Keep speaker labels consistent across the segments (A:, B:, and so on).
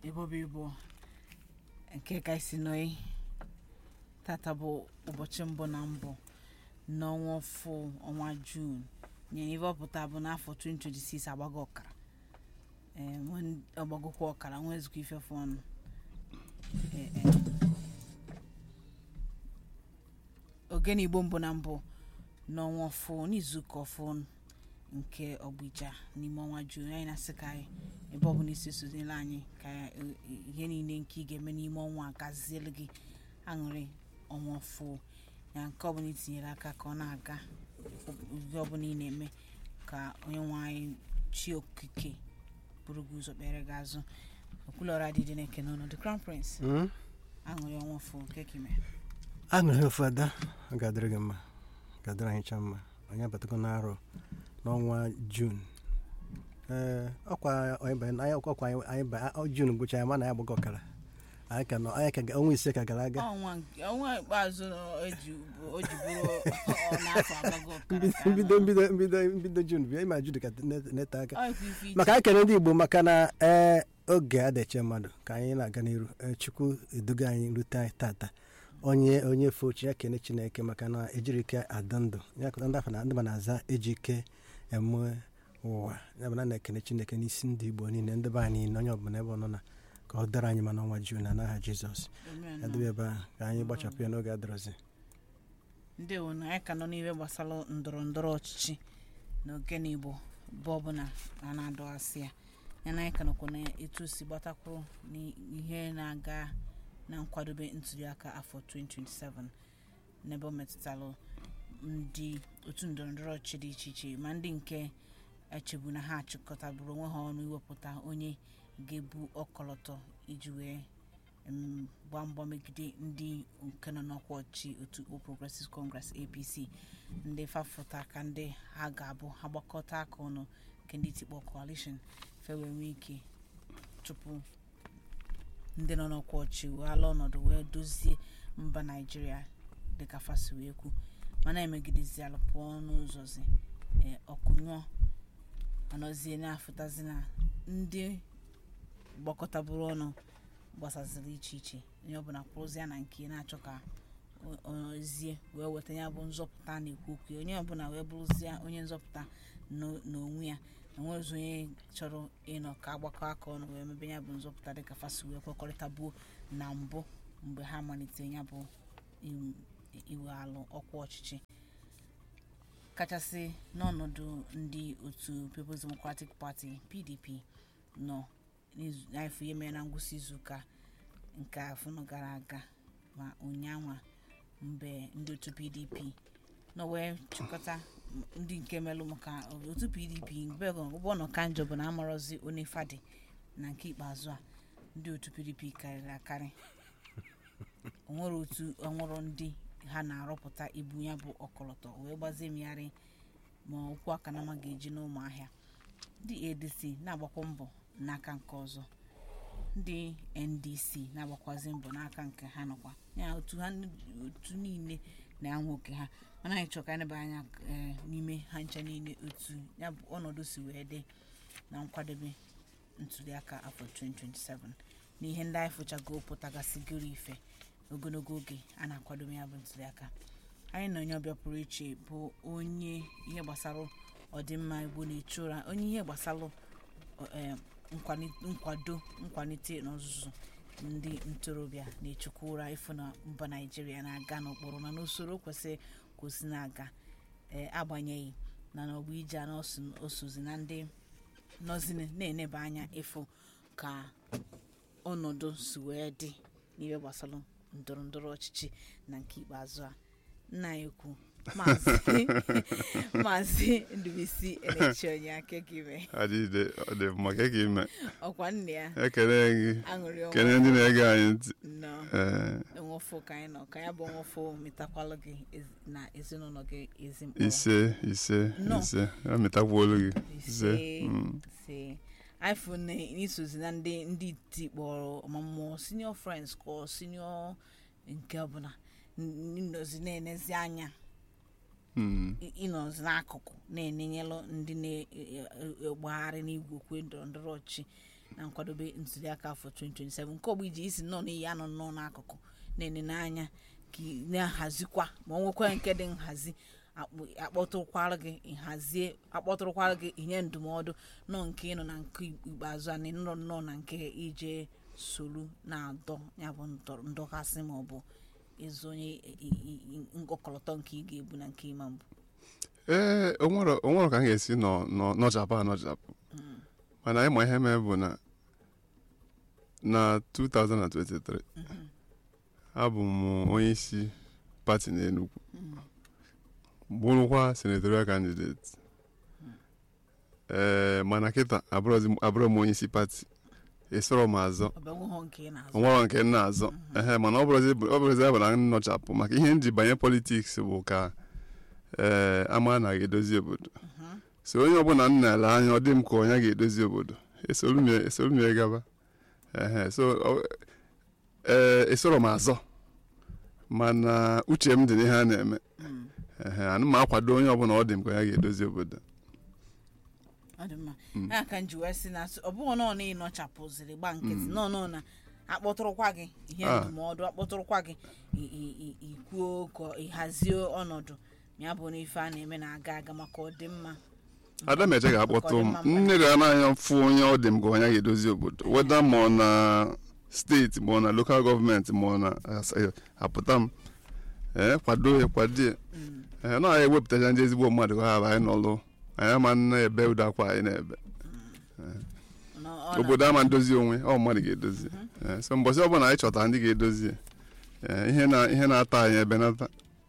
A: ebobe ibo nke ka isi nọị tata bụ ụbọchị mbụ na mbụ n'ọnwa ọfụ ọnwa juun nye ife ọpụta bụ n'afọ 2026 agbago ọkara ee nwe- ọgbagokwa ọkara nwee ezukọ ifefu ọnụ Ee, ee. ogene igbo mbụ na mbụ n'ọnwa ọfụ n'izuụka ọfụ nke ọgbụja n'ime ọnwa juun anyị na-asị ka anyị ebe ọbụla isi sozile anyị ka eh, ihe niile nke ị ga-eme n'ime ọnwa a gaziele gị aṅụrị ọnwa ọfụ ya nke ọbụla itinyere aka ka ọ na-aga ihe ọbụla ị na-eme ka onye nwe anyị chi okike bụrụ gị ụzọ kpere gị azụ okwulọra dị dị na-ekene ọnọdụ crown prince
B: Mm?
A: aṅụrị ọnwa ọfụ nke kime
B: aṅụrị ofu ada ọ ga-adịrị gị mma ga-adịrị anyị cha mma anyị abatago n'arọ n'ọnwa jun ee ọkwa anyị banye- anyị ọkwa anyị anyị ba- ọ jun gwụcha ya mana ya agbago ọkara anyị ka nọ anyị ka ga- ọnwa ise ka gara aga
A: ọnwa nke- ọnwa ikpeazụ o ji o ji bụrụ ọ n'afọ agbago ọkara ka
B: mbido mbido mbido mbido jun bịa ịma jude ka net- nete aka
A: ọ ikwu ife iche.
B: maka anyị kere ndị igbo maka na ee oge adịche mmadụ ka anyị na-aga n'iru Ee, chukwu eduga anyị rute anyị tata onye onye fe ochi ya kene chineke maka na ejiri ike adị ndụ ya kụta ndị afọ na ndị ma na-aza eji ike eme ụwa ya bụ na na-ekene chineke n'isi ndị igbo niile ndị be anyị niile onye ọbụla ebe ọ nọ na ka ọ dara anyị ma n'ọnwa juu na n'aha jizọs
A: Amen.
B: edebe ebe ahụ ka anyị gbachapụ ya n'oge adịrọzi
A: ndewo na anyị ka nọ n'ihe gbasara ndọrọ ndọrọ ọchịchị na ogene igbo bụ ọbụla a na-adọghasị ya ya na anyị ka nọkwa na etu o si gbatakwuru n'ihe na-aga na nkwadobe ntuliaka afọ 2027 n'ebe ọ metụtalụ ndị otu ndọrọ ndọrọ ọchịchị dị iche iche ma ndị nke echebu na ha achịkọtabụrụ onwe ha ọnụ iwepụta onye ga-ebu ọkọlọtọ iji wee em, gbaa mbọ megide ndị nke nọ n'ọkwa ọchịchị otu All Progressives Congress APC ndị fafụta ka ndị ha ga-abụ ha gbakọta aka ọnụ nke ndị tikpọ coalition fewe nwee ike tupu ndị nọ n'ọkwa ọchịchị wee ala ọnọdụ wee dozie mba naijiria dịka fasi wee kwu mana emegidezialụ pụọ n'ụzọzi ee, ọkụ nyụọ anọzie na-afụtazi na ndị gbakọtabụrụ ọnụ gbasaziri iche iche onye ọbụla kwụrụzie na nke na-achọ ka o- ozie wee weta ya bụ nzọpụta a na-ekwu okwu ya. onye ọbụla wee bụrụzie onye nzọpụta n'o- n'onwe ya enwezi onye chọrọ ịnọ ka agbakọ aka ọnụ wee mebe ya bụ nzọpụta dịka fasi wee kwekọrịta buo na mbụ mgbe ha malitere ya bụ iwu- iwe alụ ọkwa ọchịchị kachasị n'ọnọdụ ndị otu People's Democratic Party PDP nọ n'izu- n'afọ ihe mere na ngwụsị izuụka nke afọ nọ gara aga ma ụnyaahụ mgbe ndị otu pdp nọ wee chịkọta m- ndị nke melụ maka otu pdp mgbe ụgbọ nọ ka njọ bụ na amarọzi onye fadị na nke ikpeazụ a ndị otu pdp karịrị akarị onwere otu ọnwụrụ ndị ha na-arọpụta ibu ya bụ ọkọlọtọ wee gbazie mmegharị ma okwu aka na ama ga-eji n'ụmụahịa ndị adc na-agbakwa mbọ n'aka nke ọzọ ndị ndc na-agbakwazi mbọ n'aka nke ha nọkwa ya otu ha otu niile na-anwụ oke ha mana anyị chọrọ ka anyị neba anya eh, n'ime ha ncha niile otu ya bụ ọnọdụ si wee dị na nkwadebe ntuliaka afọ 2027 na ihe ndị anyị fụchago pụtagasịgoro ife ogologo oge a na-akwadobe ya bụ ntuliaka anyị na onye ọbịa pụrụ iche bụ onye ihe gbasara ọdịmma igbo na-echu ụra onye ihe gbasara eh, nkwani- nkwado nkwalite n'ọzụzụ ndị ntorobịa na-echukwu ụra ịfụ na mba naijiria na-aga n'ụkpụrụ na n'usoro kwesịrị kwụsị na-aga ee agbanyeghị na n'ọgbọ ije a osozi na ndị nọzi na-eneba anya ịfụ ka ọnọdụ si wee dị n'ihe gbasara ndọrọ ndọrọ ọchịchị na nke ikpeazụ a nna ya ekwu maazị maazị ndubisi elechi onye aka gị mee
C: adịde ọ dị mma ka ka ime
A: ọkwa nne ya
C: ekele gị
A: aṅụrị
C: kene
A: ọnwa
C: ndị na-ege anyị ntị
A: nọ
C: ee
A: enwefo ka anyị nọ ka ya bụ enwefo metakwalụ gị ezi- na ezinụlọ gị ezi mkpụrụ
C: ise ise
A: Nọ.
C: ise emetakwuolu gị ise
A: ise
C: mm.
A: ise iphone n'isozi na ndị ndị iti kpọrọ ọmụmụ senior friends kọ senior nke ọbụla n- nọzi na-enezi anya
C: Mm.
A: ị- ịnọzi n'akụkụ na-enenyelụ ndị na-agbagharị n'igwe okwe ndọrọ ndọrọ ọchị na nkwadobe ntuliaka afọ 2027 nke ọgba iji isi nnọọ n'iyi anọ nnọọ n'akụkụ na-enene anya ka ị na-ahazikwa ma ọ nwekwa nke dị nhazi akpụ- akpọtụrụkwara gị nhazie akpọtụrụkwara gị inye ndụmọdụ nọ nke ịnọ na nke ikpeazụ a na ịnọ nnọọ na nke ije solu na-adọ ya bụ ndọ- ndọkasị ma ọ bụ ịzụ onye i- i- i- nkọkọlọtọ nke ị ga-ebu na nke ịma mbụ
C: ee onwere onwere ka m ga-esi nọ nọ nọchapụ anọchapụ mana ịma ihe mee bụ na na 2023 abụ m onye isi pati n'Enugu bụrụkwa senatorial candidate ee mana kịta abụrụzi m- abụrụ m onye isi pati esoro m azọ
A: ọ bụ enweghọ nke ị na-azụ
C: onwere nke m na-azọ ehe mana ọ bụrụzi ọ bụrụzi ya bụ na m nọchapụ maka ihe m ji banye politiks bụ ka ee ama na ga-edozi obodo so onye ọbụla m na-ele anya ọ dị m ka onye ga-edozi obodo esoro m ya- esoro m ya gaba ehe so ọ- ee esoro m azọ mana uche m dị n'ihe a na-eme ehe ana m akwado onye ọbụla ọ dị m ka onye ga-edozi obodo
A: ọ dị mma ya ka m ji wee sị na ọ bụghị nọọ na ịnọchapụziri gba nkịtị nọọ nọọ na akpọtụrụkwa gị ihe
C: Ah.
A: ndụmọdụ akpọtụrụkwa gị i- i- i- ikwuo ka ịhazie ọnọdụ ma ya bụ na ife a na-eme na-aga aga maka ọdịmma
C: adameche ga-akpọtụ m
A: Maka ọdịmma
C: nne ga n'anya fụ onye ọ dị m ka onye ga-edozi obodo weda ma ọ na steeti ma ọ na lokal gọọmenti ma ọ na as- apụta m ee kwado ya kwado ya ee na anyị ewepụtacha ndị ezigbo mmadụ ka ha bụ anyị n'ọlụ anyị ama na-ebe ụda akwa anyị na-ebe
A: na ọ na-
C: obodo ama ndozi onwe ọ mmadụ ga-edozi Ee, so mbọsị ọbụla anyị chọtara ndị ga-edozi ya, ee, ihe na ihe na-ata anyị ebe nata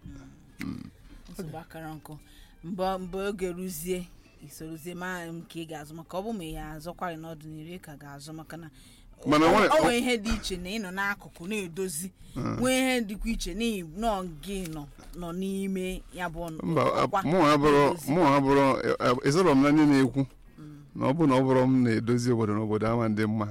A: nsogbu akara nkụ mgbe mgbe oge ruzie isorozie ma nke ị ga-azụ maka ọ bụ ma ị ga-azụkwarị n'ọdịnihu ị ka ga-azụ maka na
C: Mana
A: o-
C: nwere-
A: o nwere ihe dị iche na ịnọ n'akụkụ na-edozi nwee ihe dịkwa iche na ị- nọ gị nọ nọ n'ime ya bụ ọnụ-
C: mba
A: ọkwa
C: mụ ha bụrụ
A: na-edozi.
C: mụ ha bụrụ ịzọrọ m na ndị na-ekwu na ọ bụ na ọ bụrụ m na-edozi obodo na obodo ama ndị mma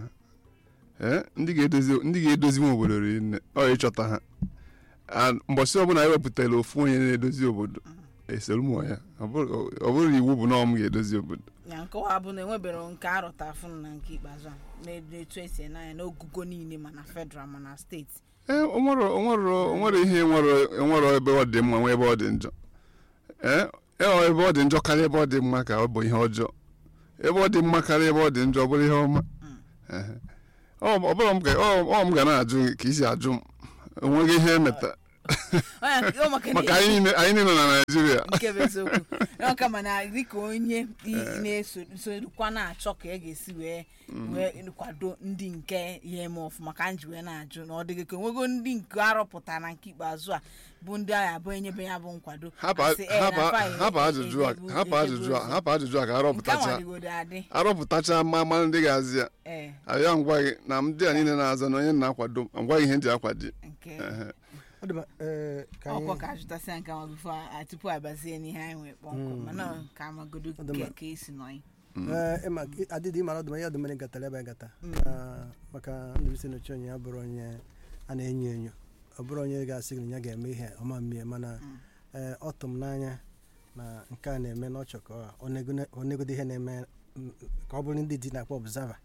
C: ee ndị ga-edozi ndị ga-edozi nwa obodo ri nne ọ ịchọta ha A- mbọsị ọbụla anyị wepụtara ofu onye na-edozi obodo esoro m ya ọ bụrụ ọ bụrụ iwu bụ na ọ m ga-edozi obodo
A: ya nkọwa bụ na enwebere nke arụta fụnụ na nke ikpeazụ a na-etu esi ene anya n'ogugo niile ma na federal ma na steeti
C: ee onwere onwere onwere ihe nwere nwere ebe ọ dị mma nwee ebe ọ dị njọ ee ee, ebe ọ dị njọ karịa ebe ọ dị mma ka ọ bụ ihe ọjọọ ebe ọ dị mma karịa ebe ọ dị njọ ọ bụrụ ihe ọma Ehe. ọ ọ bụrụ m ga ọ ọ m ga na-ajụ gị ka isi ajụ m onweghị ihe emeta
A: Ọ ya- ọ maka na-
C: maka anyị niile anyị niile nọ na Naịjirịa
A: nke bụ eziokwu ọ kama na dịka onye i- na-esorokwa na-achọ ka e ga-esi wee wee kwado ndị nke ya eme ọfụma ka m ji wee na-ajụ na ọ dịghị ka onwego ndị nke arọpụtara na nke ikpeazụ a bụ ndị agha bụ enyebe ya bụ nkwado
C: hapụ
A: Asị, "Eh, na
C: hapụ-
A: fa e-
C: hapụ
A: e-
C: ajụjụ a
A: ejebu-
C: hapụ
A: ejebu
C: ajụjụ a
A: ozi."
C: hapụ ajụjụ a ka
A: nke a
C: arọpụtacha
A: nwadịgodo adị
C: arọpụtacha mma mmanụ ndị ga-azị ya
A: ee
C: abịa ngwa gị na ndị a niile na-azọ na onye na-akwado ngwa gị ihe ndị akwado
A: nke
C: Ehe.
B: Ọ dị mma, ee, ka anyị-
A: ọkwa ka ajụtasịa nke ma bifo a- tupu abazie n'ihe anyị nwee kpọmkwem mana ka amagodo
B: Ọ dị mma.
A: ka ka esi nọ anyị
B: Ee, ịma adịdị ịmara ọdụm ihe ọdụm gatara ebe gata Ah, maka ndụbisi n'oche onye ya bụrụ onye a na-enyo enyo ọ bụrụ onye ga-asị gị na ya ga-eme ihe ọma mmie mana ee, ọ tụ m n'anya na nke a na-eme n'ọchọ ka ọ negone- ọ negodo ihe na-eme mm, ka ọ bụrụ ndị di na-akpọ observer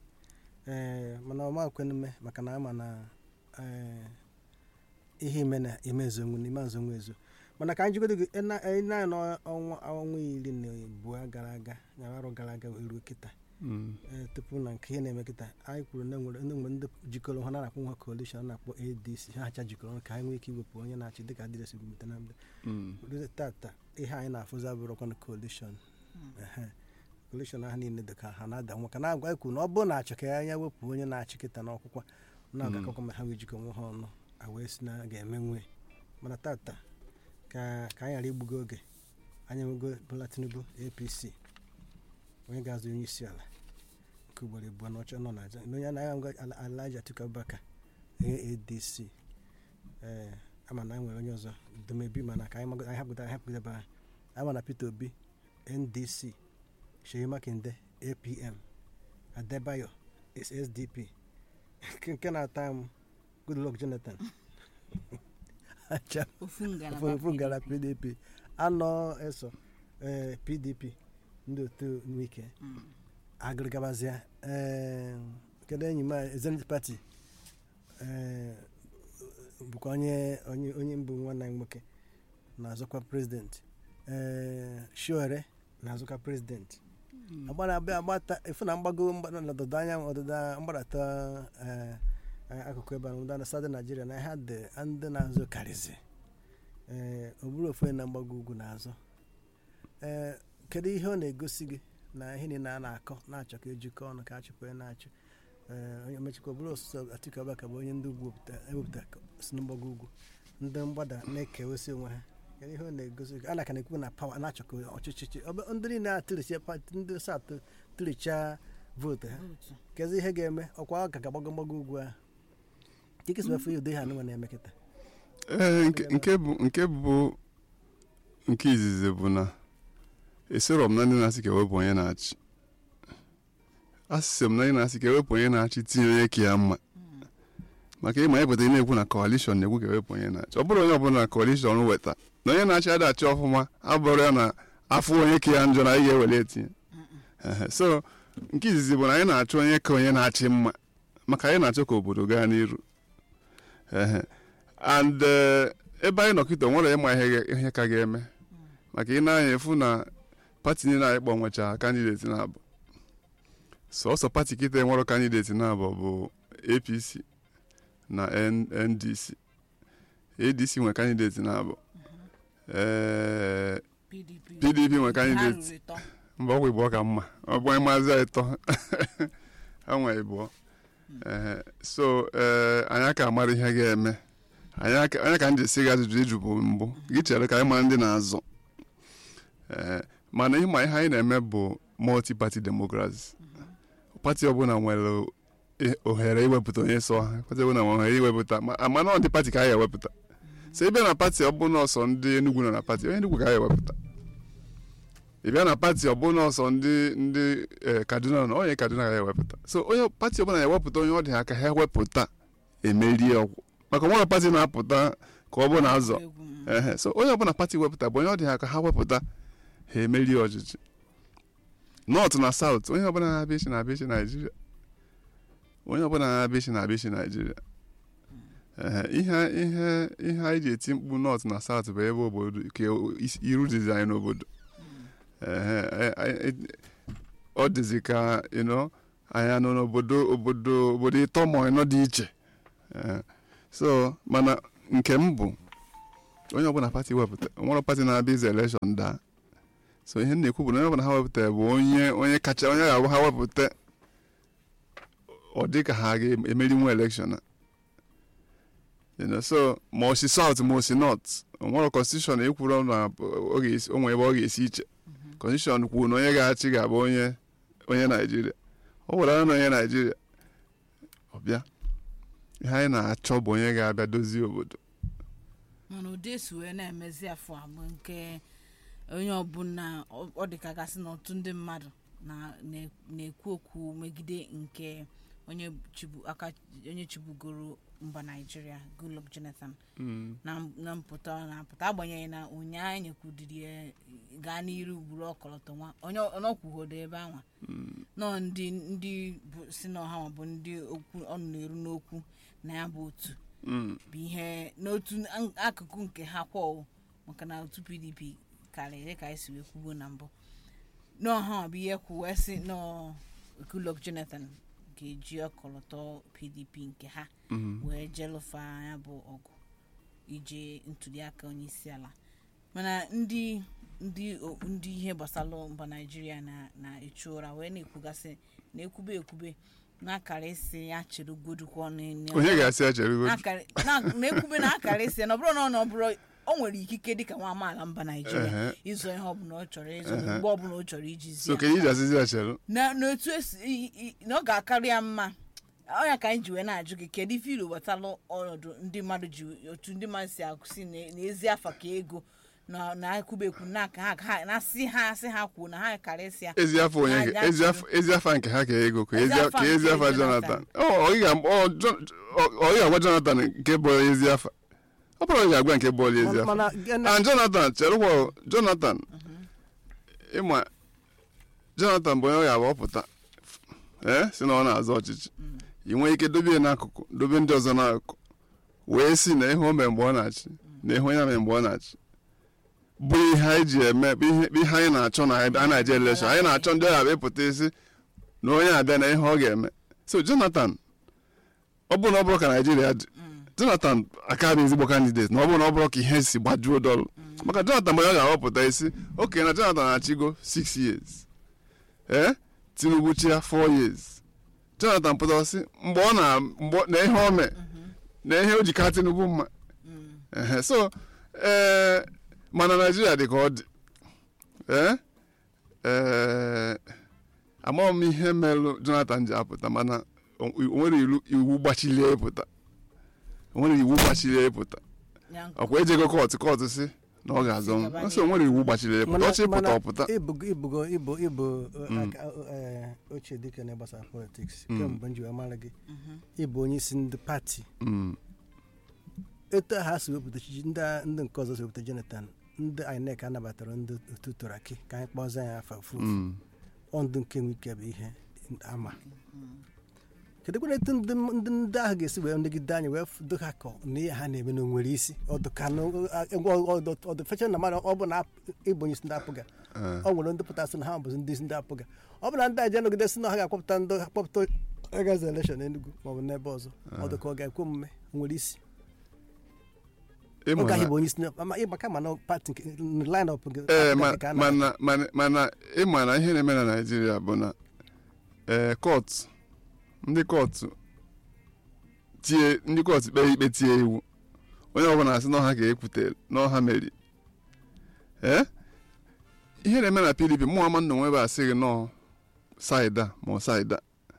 B: ee mana ọ makwen mme maka na ama na ee, ihe ime na imezonwu n'ime azonwu ezo mana ka anyị jigodo gị ị na- ị na n'ọnwa ọnwa iri na abụọ gara aga na arụ gara aga wee ruo kịta
C: Mm.
B: ee, tupu na nke ihe na-eme kịta anyị kwuru na enwere ndị nwere ndị jikọrọ ha na-akpọ nwa coalition a na-akpọ adc ha hacha jikọrọ ọnụ ka anyị nwee ike iwepụ onye na-achị dịka adịresi bute na mbe
C: Mm.
B: ruo tata ihe anyị na-afụzi abụrụkwa na coalition Ehe. coalition ahụ niile dị ka ha na-ada nwa ka na-agwa anyị kwuru na ọ bụrụ na achọ ka anya wepụ onye na-achị kịta n'ọkwụkwa na ọ ga-akọkwa ma ha wee jikọ onwe ha ọnụ a wee si na a ga-eme nwe mana tata ka ka anyị ghara igbugo oge anyị enwego Bola Tinubu APC onye ga-azụ onye isi ala nke ugboro abụọ n'ọchọ nọ na aja na onye anaghị ngwa Alhaji Atiku Abubakar onye ADC ee ama na anyị nwere onye ọzọ domebi mana ka anyị mago- anyị hapụta anyị hapụgide ebe ahụ ama na Peter Obi NDC Seyi Makinde APM Adebayo SDP nke nke na-ata m Goodluck Jonathan acha
A: ofu ngalaba
B: ofu ngara PDP anọ eso ee PDP ndị otu nwike agịrịgabazịa ee kedu enyi m a, zenith party ee, bụkwa onye onye onye mbụ nwanne anyị nwoke na-azọkwa prezidenti ee shiore na-azọkwa prezidenti agbara abịa agbata efu na mgbago mgba- n'ọdịda anyanwụ ọdịda mgbadata ee, ee, akụkụ ebe a ọdịda na sadị naijiria na ha dị ndị na-azụ karịzi ee ọ bụrụ ofu onye na mgbago ugwu na-azọ ee kedu ihe ọ na-egosi gị na ihe niile a na-akọ na-achọ ka ejikọ ọnụ ka achịkwa ya na-achụ ee onye mechikwa bụrụ ọsụsọ Atiku Abubakar bụ onye ndị ugwu wepụta- ewepụta si na mgbago ugwu ndị mgbada na-ekewesi onwe ha kedu ihe ọ na-egosi gị a na-aka na-ekwu na pawa na-achọ ka ọchịchị ọ- ndị niile atụlicha pati ndị satụ tụlichaa vootu ha
A: Votu.
B: kezi ihe ga-eme ọkwa ọ ka ga-agbago mgbago ugwu ahụ dịka isi ihe ụdị ha nụnwa na-eme kịta
C: ee nke nke bụ nke bụ nke izizi bụ na esoro m na ndị na-asị ka ewepụ onye na-achị asịsị m na ndị na-asị ka ewepụ onye na-achị tinye onye ka ya mma maka ịma ịpụta ị na-ekwu na coalition na-ekwu ka ewepụ onye na-achị ọ bụrụ onye ọbụla na coalition weta na onye na-achị ada achị ọfụma abụrụ ya na afọ onye ka ya njọ na anyị ga-ewere etinye Ehe, so nke izizi bụ na anyị na-achọ onye ka onye na-achị mma maka anyị na-achọ ka obodo gaa n'iru Ehe. and eh, ebe anyị nọkịta nwere ịma ihe ga- ihe ka ga-eme maka ị na-anya efu na pati niile anyị kpọnwecha kandideti na-abụ sọsọ pati kịta enwere kandideti na-abụ bụ apc na N- ndc adc nwere kandideti na-abụ ee
A: pdp
C: PDP nwe
A: Ha
C: candidate.
A: ruru ịtọ.
C: mba ọgwụ ịbụọ ka mma ọ bụ onye maazị ịtọ ha nwere ịbụọ Ehe, so ee anyị aka amara ihe ga-eme anyị aka anyị ka m ji esi gị ajụjụ ịjụ bụ mbụ gị chere ka anyị mara ndị na-azọ ee mana ịma ihe anyị na-eme bụ multi party democracy pati ọbụla nwere i- ohere iwepụta onye sọ ha pati ọbụla nwere ohere iwepụta ma- mana ọ dị pati ka anyị ewepụta so ị bịa na pati ọbụla ọsọ ndị Enugu nọ na pati onye Enugu ka anyị ewepụta ị bịa na pati ọbụla ọsọ ndị ndị eh, kaduna nọ onye kaduna ga ewepụta so onye pati ọbụla na-ewepụta onye ọ dị ha ka ha ewepụta emerie ọgwụ maka nwere pati na-apụta ka ọ bụ na azọ
A: Egwu, mm.
C: ehe so onye ọbụla pati wepụta bụ onye ọ dị ha ka ha wepụta ha emerie ọchịchị nọt na saut onye ọbụla na-abịa ichi na-abịa ichi naijiria onye ọbụla na-abịa ichi na-abịa ichi naijiria ehe ihe ihe ihe anyị ji eti mkpu nọt na saut bụ ebe obodo ka isi- iru dizi anyị n'obodo ehe e- e- e- ọ dịzi ka you know, anyị nọ n'obodo obodo obodo ịtọ ma ịnọ dị iche Ehe. so mana nke m bụ onye ọbụla pati wepụta nwere pati na-abịa ize elekshọn daa so ihe m na-ekwu bụ na onye ọbụla ha wepụta bụ onye onye kacha onye ga-abụ ha wepụta ọ dị ka ha ga-emeri nwa elekshọn a You know, so ma o si south ma o si north o nwere constitution ekwuru na ọ ga-esi- o nwere ebe ọ ga-esi iche constitution kwuru na onye ga-achị ga-abụ onye onye naijiria ọ were na onye naijiria ọ bịa ihe anyị na-achọ bụ onye ga-abịa dozie obodo
A: mana ụdị esi wee na-emezi afọ a bụ nke onye ọbụla ọ- ọ dịka gasị na otu ndị mmadụ na- na- na-ekwu okwu megide nke onye chibu aka onye chibugoro mba naijiria goodluck jonathan na na mpụta ọ na-apụta agbanyeghị na ụnyaahụ nyekwudiri ya gaa n'iru gburu ọkọlọtọ nwa onye ọnọkwuhodo ebe anwa nọ ndị ndị bụ si na ọha ma bụ ndị okwu ọnụ na-eru n'okwu na ya bụ otu
C: Mm.
A: bụ ihe n'otu an- akụkụ nke ha kwọ maka na otu pdp karịrị ka anyị si wee kwubo na mbụ n'ọha bụ ihe kwu wee sị nọ goodluck jonathan ga-eji ọkọlọtọ pdp nke ha
C: Mhm.
A: wee jelụfa ya bụ ọgụ ije ntuliaka onye isi ala mana ndị ndị o- ndị ihe gbasara mba naijiria na na-echu ụra wee na-ekwugasị na-ekwube ekwube na-akara isi ya chere godukwa ọnụ
C: onye ga-asị ya chere godu
A: na-akara- na- na-ekwube na akara isi ya na ọ bụrụ na ọ na ọ bụrụ o nwere ikike dịka nwa amaala mba naijiria
C: Ehe.
A: ịzọ ihe ọbụla ọ chọrọ ịzọ
C: Ehe.
A: mgbe ọbụla ọ chọrọ iji zi
C: so
A: ya
C: ka iji asịzi ya chere
A: na n'otu esi i- i- na ọ ga-akarị ya mma ọnya ka anyị ji wee na-ajụ gị kedu ife ilu gbatalụ ọnọdụ ndị mmadụ ji otu ndị mmadụ si akwụsị na- n'ezi afa ka ego na na-ekwube ekwu na aka ha ha na asị ha asị ha kwuo na ha karịsịa ya
C: ezi afọ onye
A: Ya- ya
C: ezi
A: chere.
C: afọ ezi afọ nke ha ka ego ka
A: Ezi
C: ezi
A: afa
C: ka ezi
A: nke
C: afọ
A: Jonathan.
C: jonathan ọ ọ ị ga- ọ Jon- ọ- ọ ị ga-agwa jonathan nke bụ ezi afọ ọ bụrụ ị ga-agwa nke bụ ezi afọ
B: mana gịnị-
C: and jonathan cherekwa jonathan ịma jonathan bụ onye ọ ga-abụ ọpụta ee si na ọ na-azọ ọchịchị ị nwee ike dobe ya n'akụkụ dobe ndị ọzọ n'akụkụ wee si na ihe o mere mgbe ọ na-achị na ihe onye mere mgbe ọ na-achị bụ ihe anyị ji eme bụ ihe bụ ihe anyị na-achọ na a na-eje elekshọn anyị na-achọ ndị ọbịa ịpụta isi na onye abịa na ihe ọ ga-eme so jonathan ọ bụrụ na ọ bụrụ ka naijiria dị jonathan aka bụ ezigbo kandidate na ọ bụrụ na ọ bụrụ ka ihe si gbajuo dọlụ maka jonathan mgbe ọ ga-ahọpụta isi oke na jonathan na-achịgo 6 years ee tinubu chia 4 years jonathan pụtara sị mgbe ọ na mgbe ọ- na ihe o mee na ihe o ji ka tinubu mma Ehe, so ee mana naijiria dị ka ọ dị ee ee amaghị m ihe merụ jonathan ji apụta mana o o nwere ilu- iwu gbachilie ịpụta o nwere iwu gbachilie ịpụta
A: Ya nke
C: ọkwa ejego kọtụ kọtụ si na ọ ga-azọ m nso o nwere iwu gbachiri ịpụta ọchị ịpụta ọpụta
B: ibugo ibugo ibu ibu uh, aka- uh, eh, ochie dike na gbasara politiks kemgbe m ji wee mara gị ịbụ onye isi ndị pati
C: Mm,
B: etu ha si wepụta chichi ndị a- ndị nke ọzọ si wepụta jonathan ndị inec anabatara ndị otu turaki ka anyị kpọzie ya afa fu
C: mm.
B: ọ ndụ nke nwike bụ ihe ama kedu kwere etu ndị ndị ndị ahụ ga-esi wee negide anyị wee do ha ka na ihe ha na-eme na onwere isi ọdụ fecha na mmadụ ọ bụ na ịbụ onye isi ndị apụga
C: Eh,
B: ọ nwere ndị pụtasị na ha bụzi ndị isi ndị apụga ọ bụ na ndị aja nọgide si na ha ga-akpọpụta ndị ha kpọpụta agazi elekshọn Enugu maọbụ n'ebe ọzọ ọ dị ka ọ ga-ekwe omume nwere isi
C: ịma
B: ọ gaghị
C: na-
B: bụ onye isi na- ma ịgba kama na pati nke line up nke
C: ee ma-
B: apụga ka a na-
C: mana mana mana ịma na ihe na-eme na naijiria bụ na ee kọtụ ndị kọtụ tie ndị kọtụ kpee ikpe tie iwu onye ọbụla asị na ọha ga-ekwute na ọha meri ee ihe na-eme na pdp mụ ama nna onwe ebe asịghị nọọ saịda ma ọ saịda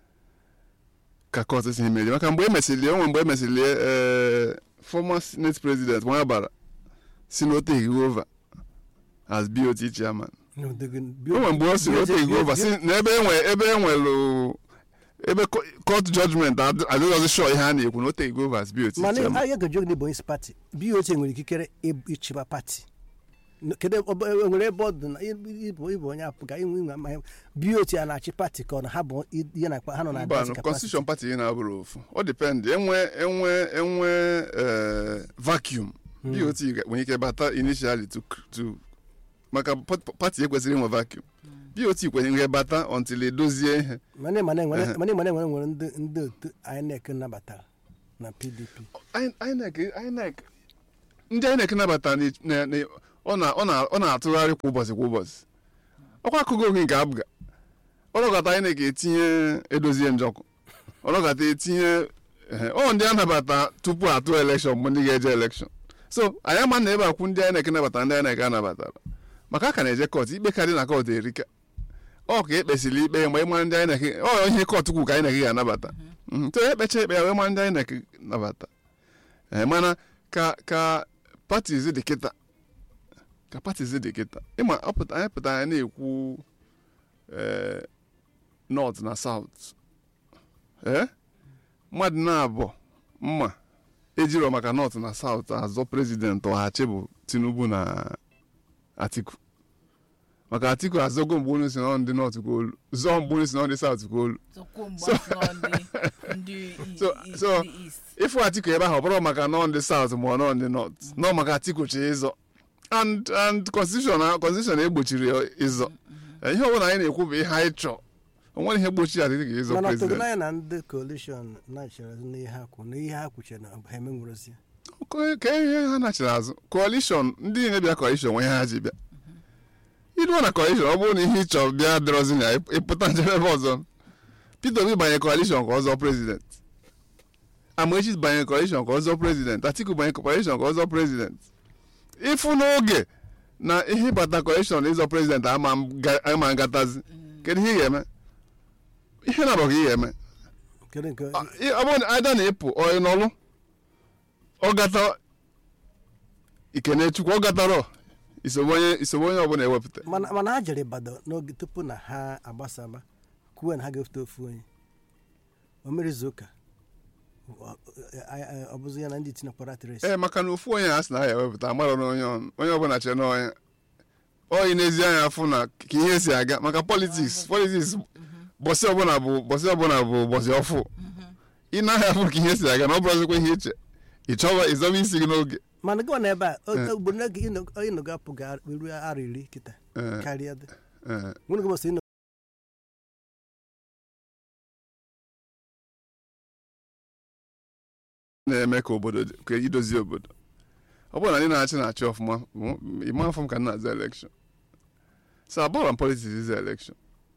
C: ka kọtụ si meri maka mgbe emesịrị onwe mgbe emesịrị ee former senate president nwa bara si na o teghị over as bot chairman o nwere mgbe ọ si na o teghị over si na ebe enwe ebe enwelu ebe court judgment adịghịzi sure ihe a na-ekwu na o teghị over as bot
B: mana
C: chairman
B: ahịa ga-ejog n'ịbụ onye isi pati BOT nwere ikikere ịb- ịchịba pati N- kedu ebe- ọ bụ- enwere ebe ọ dị na ịbụ ịbụ onye apụga inwe inwe ama BOT a na-achị pati ka ọ na ha bụ i- ihe na-akpa ha nọ na
C: mba
B: advice
C: no
B: capacity.
C: constitution party ị na-abụrụ ofu ọ depend enwe enwe enwe eh, vacuum bot ga- nwere ike bata initially to to maka pat- party ekwesịrị inwe vacuum bot kwenyere ike bata until edozie ihe
B: mana ị ma na enwere
C: Ehe.
B: mana ị ma na enwere nwere ndị ndị otu INEC nabatara na PDP
C: I- INEC INEC ndị INEC nabata na- na- na- ọ na- ọ na- ọ na-atụgharị kwa ụbọchị kwa ụbọchị ọkwa akụkọ oge nke abụga ọlọgata INEC etinye edozie njọkụ ọlọgata etinye ehe, ọ ndị a nabata tupu atụ elekshọn bụ ndị ga-eje elekshọn so anyị ama na ebe akwụ ndị INEC nabata ndị INEC anabatara maka a ka na-eje kọt ikpe karị na kọt erika ọ ka ekpesịrị ikpe mgbe ịma ndị INEC ọ ihe kọt kwu ka INEC ga-anabata Mhm, so ekpecha ikpe ya wee ma ndị INEC nabata ee mana ka ka parties dị kịta ka parties dị kịta ịma ọ pụta anyị pụta anyị na-ekwu ee north na south ee mmadụ na-abụ mma ejiro maka north na south azọ prezident ọhachi bụ tinubu na atiku maka atiku azọgo mgbe onye si na ọ ndị north ka olu zọọ mgbe onye si na ọ ndị south ka olu
A: Sokwu mgbe ọ sị na ọ dị ndị i-
C: So-
A: i-
C: so-
A: ndị East.
C: ịfụ atiku ebe ahụ ọ bụrụ maka nọ ndị south ma ọ nọ ndị north nọ maka atiku chi ịzọ and and constitution a- constitution egbochiri ya ịzọ ihe ọbụla anyị na-ekwu bụ ihe anyị chọọ o nwere ihe gbochiri atiku ịzọ
B: mana
C: president
B: tụgụnanya na ndị coalition na-chere n'ihe ha kwụ na ihe ha kwuchere na ha emenwurozi
C: Ka- ka ihe ha nachiri azụ coalition ndị niile bịa coalition nwe ihe ha ji bịa iruo na coalition ọ bụrụ na ihe ị chọrọ bịa dịrọzi na ị- ịpụta njedebe ọzọ Peter Obi banye coalition ka ọ zọọ president Amaechi banye coalition ka ọ zọọ president Atiku banye coalition ka ọ zọọ president ịfụ n'oge na ihe ịbata coalition ịzọ president ama m ga- ama ngatazi kedu ihe ị ga-eme ihe na-abụ ka ị ga-eme
B: kedu nke
C: ọ ị- ọ bụrụ na ada na-epụ ọ ị nọlụ ọ gata ikenechukwu ọ gatara isobe onye isobe onye ọbụla ewepụta
B: mana mana ha jere Ibadan n'oge tupu na ha agbasaba kwuo na ha ga-efute ofu onye o mere izu ụka ọ- ọ- ọ bụzi ya na ndị tinyekwara tres
C: ee maka na ofu onye a sị na ya ewepụta amara na onye ọnụ onye ọbụla chere na onye oyi n'ezi anya afụ na ka ihe si aga maka politiks politiks bọsị ọbụla bụ bọsị ọbụla bụ bọsị ọfụ ị naghị afụ ka ihe si aga na ọ bụrụzikwa ihe iche ị chọba ịzọba isi gị n'oge
B: mana gị nọ n'ebe a o-
C: Eh.
B: ugboro n'oge ịnọ- ịnọgo apụ ga ruo arọ iri kịta
C: Eh,
B: karịa dị
C: eh.
B: nwere gị bọsị ịnọ
C: na-eme ka obodo dị- ka idozi obodo ọ bụrụ na ndị na-achị na-achị ọfụma m- ịma afọ m ka m na-aza elekshọn so abụrụ m politiks iza elekshọn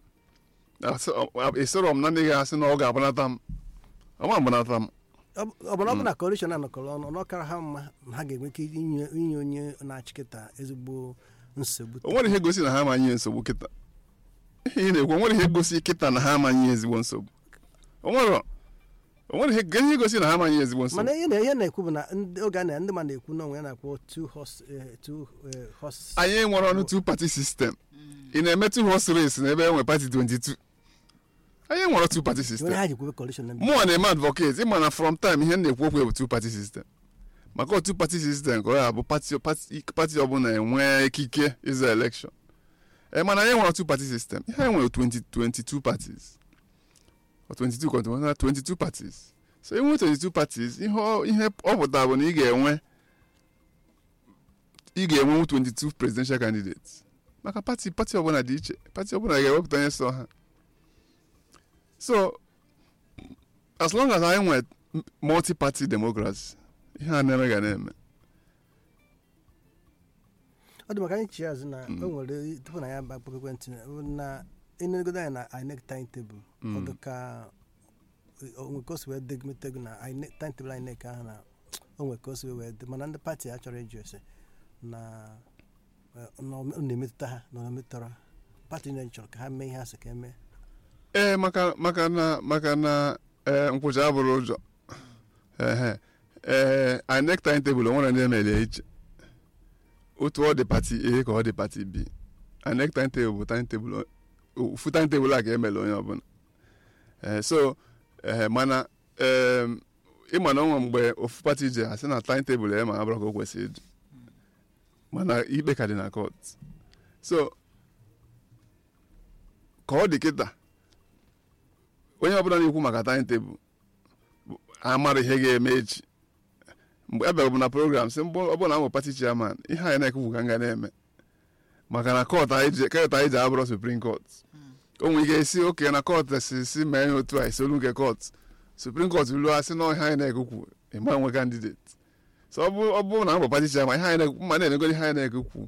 C: esoro m na ndị ga-asị na ọ ga-agbanata m ọ ma agbanata m
B: ọ bụrụ ọ bụ na kọrishọn anọkọrọ ọnụ na ọ kara ha mma na ha ga-enwe ike inye inye onye na-achị kịta ezigbo nsogbu
C: o nwere ihe gosi na ha amanye nsogbu kịta ihe ị na-ekwu o nwere ihe gosi kịta na ha amanye ezigbo nsogbu o nwere o nwere ihe kedu ihe gosi na ha amanye ezigbo nsogbu
B: mana ihe na- ihe na-ekwu bụ na ndị- oge a na ndị ma na-ekwu n'onwe ya na-akpọ two horse eh, two eh, horse
C: anyị nwere ọnụ two party system ị na-eme two horse race n'ebe e nwere party 22 anyị nwere two party
B: onye
C: system
B: ha ji kwube kọrishọn na
C: mụọ na-eme advocate ịma na from time ihe m na-ekwu okwu bụ two party system maka otu party system ka ọ ya bụ party party party ọbụla enwe ikike ịza election ee mana anyị nwere two party system ihe anyị nwere 20 22 parties Or 22 kọntụ na 22 parties so enwe 22 parties ihe ọ ihe ọ pụtara bụ na ị ga-enwe ị ga-enwe 22 presidential candidates maka party party ọbụla dị iche party ọbụla ga-ewepụta onye so ha so as long as anyị nwere multi-party democracy ihe a na-eme ga na-eme
B: ọ dị maka anyị chi azụ na o nwere tupu na ya akpọkọ ekwentị na enegodo anyị na inec timetable ọ dị ka onwe ka o si wee degmetego na INEC timetable inec ahụ na onwe ka o si wee dị mana ndị pati a chọrọ ịjụ ese na eh, na ọ na-emetụta ha na ọ na-emetụtara pati niile chọrọ ka ha mee ihe ha sị ka eme
C: ee maka maka na maka na ee nkwụcha abụrụ ụjọ ehe ee INEC timetable o nwere ndị emere iche otu ọ dị pati A ka ọ dị pati B INEC timetable bụ timetable ofu timetable a ka emere onye ọbụla ee so ee mana ee ịma na onwe mgbe ofu pati ji asị na timetable ya ma abụrụ ka o kwesịrị ịdị mana ikpe ka dị na court so ka ọ dị kịta onye ọbụla na-ekwu maka timetable bụ- amara ihe ga-eme echi mgbe abịara bụ na program sị mbụ ọ bụrụ na m bụ pati chairman ihe anyị na-ekwu ka m ga na-eme maka na kọt anyị ji kọt anyị ji abụrụ supreme court o nwere ike isi oke na kọt si si mee ya otu a isolu nke kọt supreme court ruo asị na ihe anyị na-ekwu ịma nwe candidate so ọ bụ- ọ bụrụ na m bụ pati chairman ihe anyị na-ekwu ma na-emegoro ihe anyị na-ekwu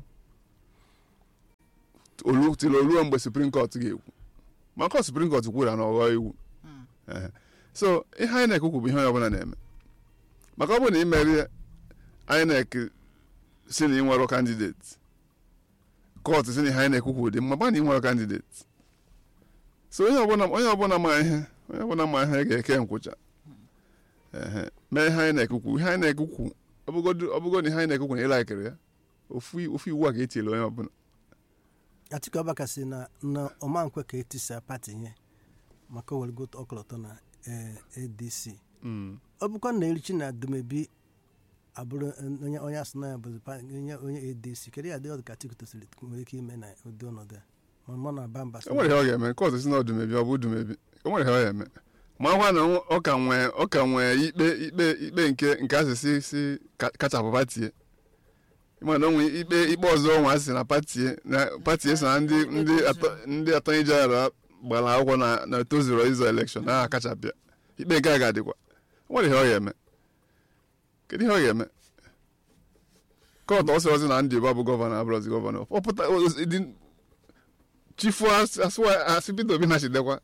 C: olu tiri oluo mgbe supreme court ga-ekwu maka supreme court kwuru na ọghọ iwu Ehe. so ihe anyị na-ekwu bụ ihe onye ọbụla na-eme maka ọ bụrụ na ị merie INEC si na ị nwere kandidate kọtụ si na ihe anyị na-ekwu dị mma gba na ị nwere kandidate so onye ọbụla onye ọbụla ma ihe onye ọbụla ma ihe ga-eke nkwụcha Ehe. mee ihe anyị na-ekwu ihe anyị na-ekwu ọbụgo na ihe anyị na-ekwu na ịlaikere ya ofu ofu iwu a ka etinyere onye ọbụla
B: atiku abaka si na na ọmankwe ka etisa pati ihe maka o werego ọkọlọtọ na eh, adc
C: Mm.
B: ọ bụkwa na erichi na dumebi abụrụ onye onye asị na ya bụ pa- onye onye adc kedu ya dị ọdụ ka atiku tosiri nwere ike ime na ụdị ọnọdụ a ma mụ na bamba
C: e nwere ihe ọ ga-eme kọtụ si na ọdụmebi ọ bụ dumebi e nwere ihe ọ ga-eme ma ọkwa na ọ ka nwee ọ ka nwee ikpe ikpe ikpe nke nke asịsị si ka- kachapụ patie ịma na onwe ikpe ikpe ọzọ nwa asị na patie na patie so na ndị ndị atọ ndị atọnyi jeneral gbara akwụkwọ na na tozuru ịzọ elekshọn na ha kachapịa ikpe nke a ga-adịkwa o nwere ihe ọ ga-eme kedu ihe ọ ga-eme kọtụ ọ sịrọzi na ndị bụ gọvanọ abụrụzi gọvanọ ọ pụta o- dị- chifu asụ asị Peter Obi na-achidekwa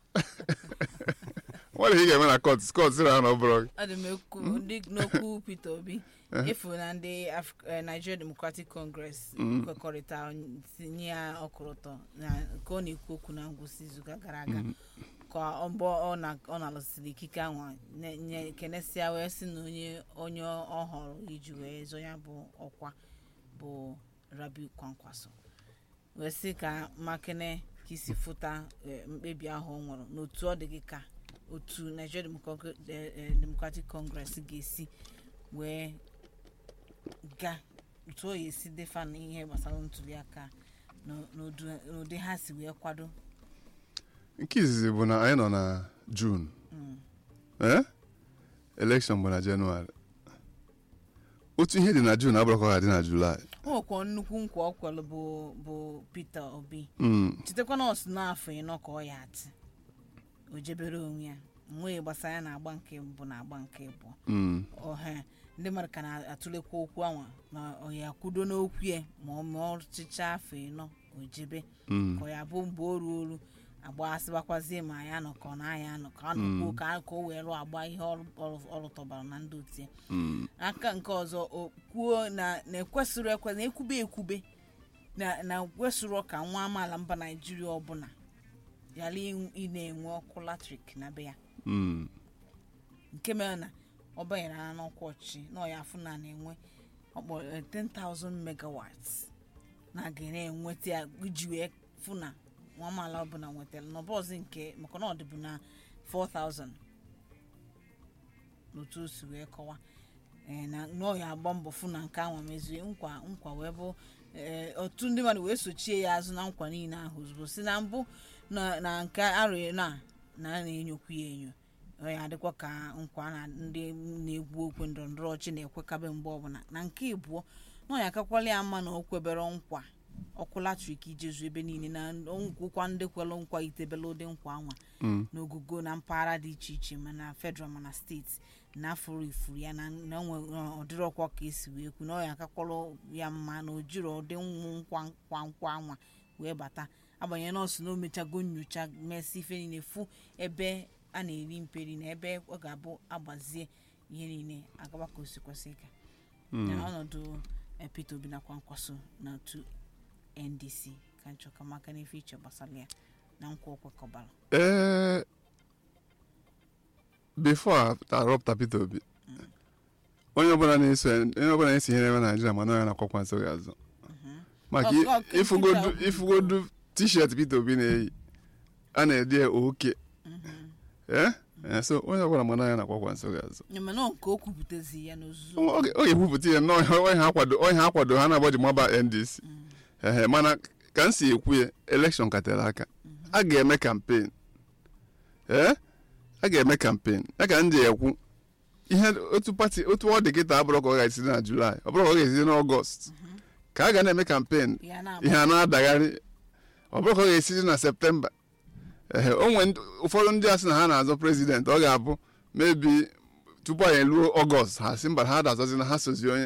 C: nwere ihe ị ga-eme na kọt kọt sịrị ha na ọ bụrụ
A: ọ dị m ekwu ndị n'okwu Peter Obi efu na ndị Af- eh, Nigeria Democratic Congress kwekọrịta tinye ya ọkọlọtọ na ka ọ na-ekwu okwu na ngwụsị izuụka gara aga ka ọ mbọ ọ na- ọ na-alụsịrị ikike ahụ nye- nye kenesịa wee sị na onye onye ọ họrọ iji wee zọ ya bụ ọkwa bụ Rabiu Kwankwaso wee sị ka makene ka isi fụta eh, mkpebi ahụ ọ nwere n'otu ọ dị gị ka otu Nigeria Democratic eh, eh, Democratic Congress ga-esi wee ga otu ọ ga-esi defa na ihe gbasara ntuli aka n'ụdị ha si wee kwado
C: nke izizi bụ na anyị nọ na jun ee elekshọn bụ na jenụwarị otu ihe dị na jun abụrụkọ ga dị na julaị
A: o nwekwa nnukwu nkwa ọ kwelụ bụ bụ peter obi
C: Mm,
A: chetakwa na ọ si n'afọ ịnọ ka ọ ya atị o jebere onwe ya nwee gbasara ya na agba nke mbụ na agba nke abụọ
C: mm,
A: ọha ndị mmadụ ka na-atụlekwa okwu anwa na ọ ya kwudo n'okwu ya ma ọ ma ọchịcha afọ ịnọ o jebe
C: mm,
A: ka ọ ya bụ mgbe o ruolu agbasịbakwazie ma ya nọ ka ọ na ya nọ ka ọ nọkwuo ka ka o wee lụọ agba ihe ọ ọ- ọ lụtọbara na ndị otie
C: mm,
A: aka nke ọzọ o kwuo na na ekwesịrị ekwe na ekwube ekwube na na kwesịrị ka nwa amaala mba naijiria ọbụla ghara ị- ị na-enwe ọkụ latrik na be ya
C: mm,
A: nke mere na ọ banyere na n'ọkwa ọchịchị na ọ ya afụ na na-enwe ọkpọ eh, 10,000 megawatts na ga na-enweta ya iji wee fụ na nwa amaala ọbụla nwetara na ọbọzi nke maka na ọ dịbụ na 4,000 n'otu o si wee kọwa eh, na na ọ ya agba mbọ fụ na nke ahụ mezie nkwa nkwa wee bụ eh, otu ndị mmadụ wee sochie ya azụ na nkwa niile ahụ ozugbo si na mbụ na na nke arịa na na a na-enyokwu ya enyo ọ ya adịkwa ka nkwa na ndị na-egwu okwe ndọrọndọrọ ọchị na-ekwekabe mgbe ọbụla na nke ịbụọ na ọ ya akakwala ya mma na o kwebere nkwa ọkụ latrik ijezu ebe niile na nkwụkwa ndị kwelụ nkwa itebela ụdị nkwa anwa
C: mm,
A: n'ogugo na mpaghara dị iche iche mana federal mana steeti na afụrụ ifuru ya na na onwe ọdịrị ọkwa ka esi wee kwu na ọ ya akakwalụ ya mma na o jiri ụdị nwụ nkwa nkwa nkwa anwa wee bata agbanyeghị nọọsụ na o mechago nyocha mesị ife niile fụ ebe a na-eri mperi na ebe ọ ga-abụ agbazie ihe niile agaba ka o si kwesị ịga ya na ọnọdụ eh, Peter Obi nakwa nkwaso na otu NDC ka nchọka maka n'ife iche gbasara ya na nkwa o kwekọbara
C: ee before a arọpụta Peter Obi onye ọbụla na-eso onye ọbụla na-esi ihe na-eme na Naịjirịa mana ya na-akwakwa nso gị azụ maka
A: Ọ- ọ- Peter
C: ifugodu
A: Obi-
C: ifugodu t-shirt Peter Obi na-eyi a na-ede ya oke ee Ee, so onye ọbụla mana ya na-akwakwa nso gị azụ
A: Ya mana nke o kwupụtazi ya n'ozuzu
C: ọ ga- ọ ga-ekwupụta ya na onye ha akwado onye ha akwado ha na-agbaji maba NDC ehe mana ka m si ekwu ya elekshọn ka tere aka a ga-eme kampen ee a ga-eme kampen ya ka m ji ekwu ihe otu pati otu ọ dị kịta abụrụ ka ọ ga-esi na julaị ọ bụrụ ka ọ ga-esi n'ọgọst ka a ga na-eme kampen
A: ya na-agba
C: ihe a na-adagharị ọ bụrụ ka ọ ga-esi na septemba ehe o nwere ndị- ụfọdụ ndị a sị na ha na-azọ prezident ọ ga-abụ mebi tupu anyị ruo ọgọst ha si mba ha da-azọzi na ha sozi onye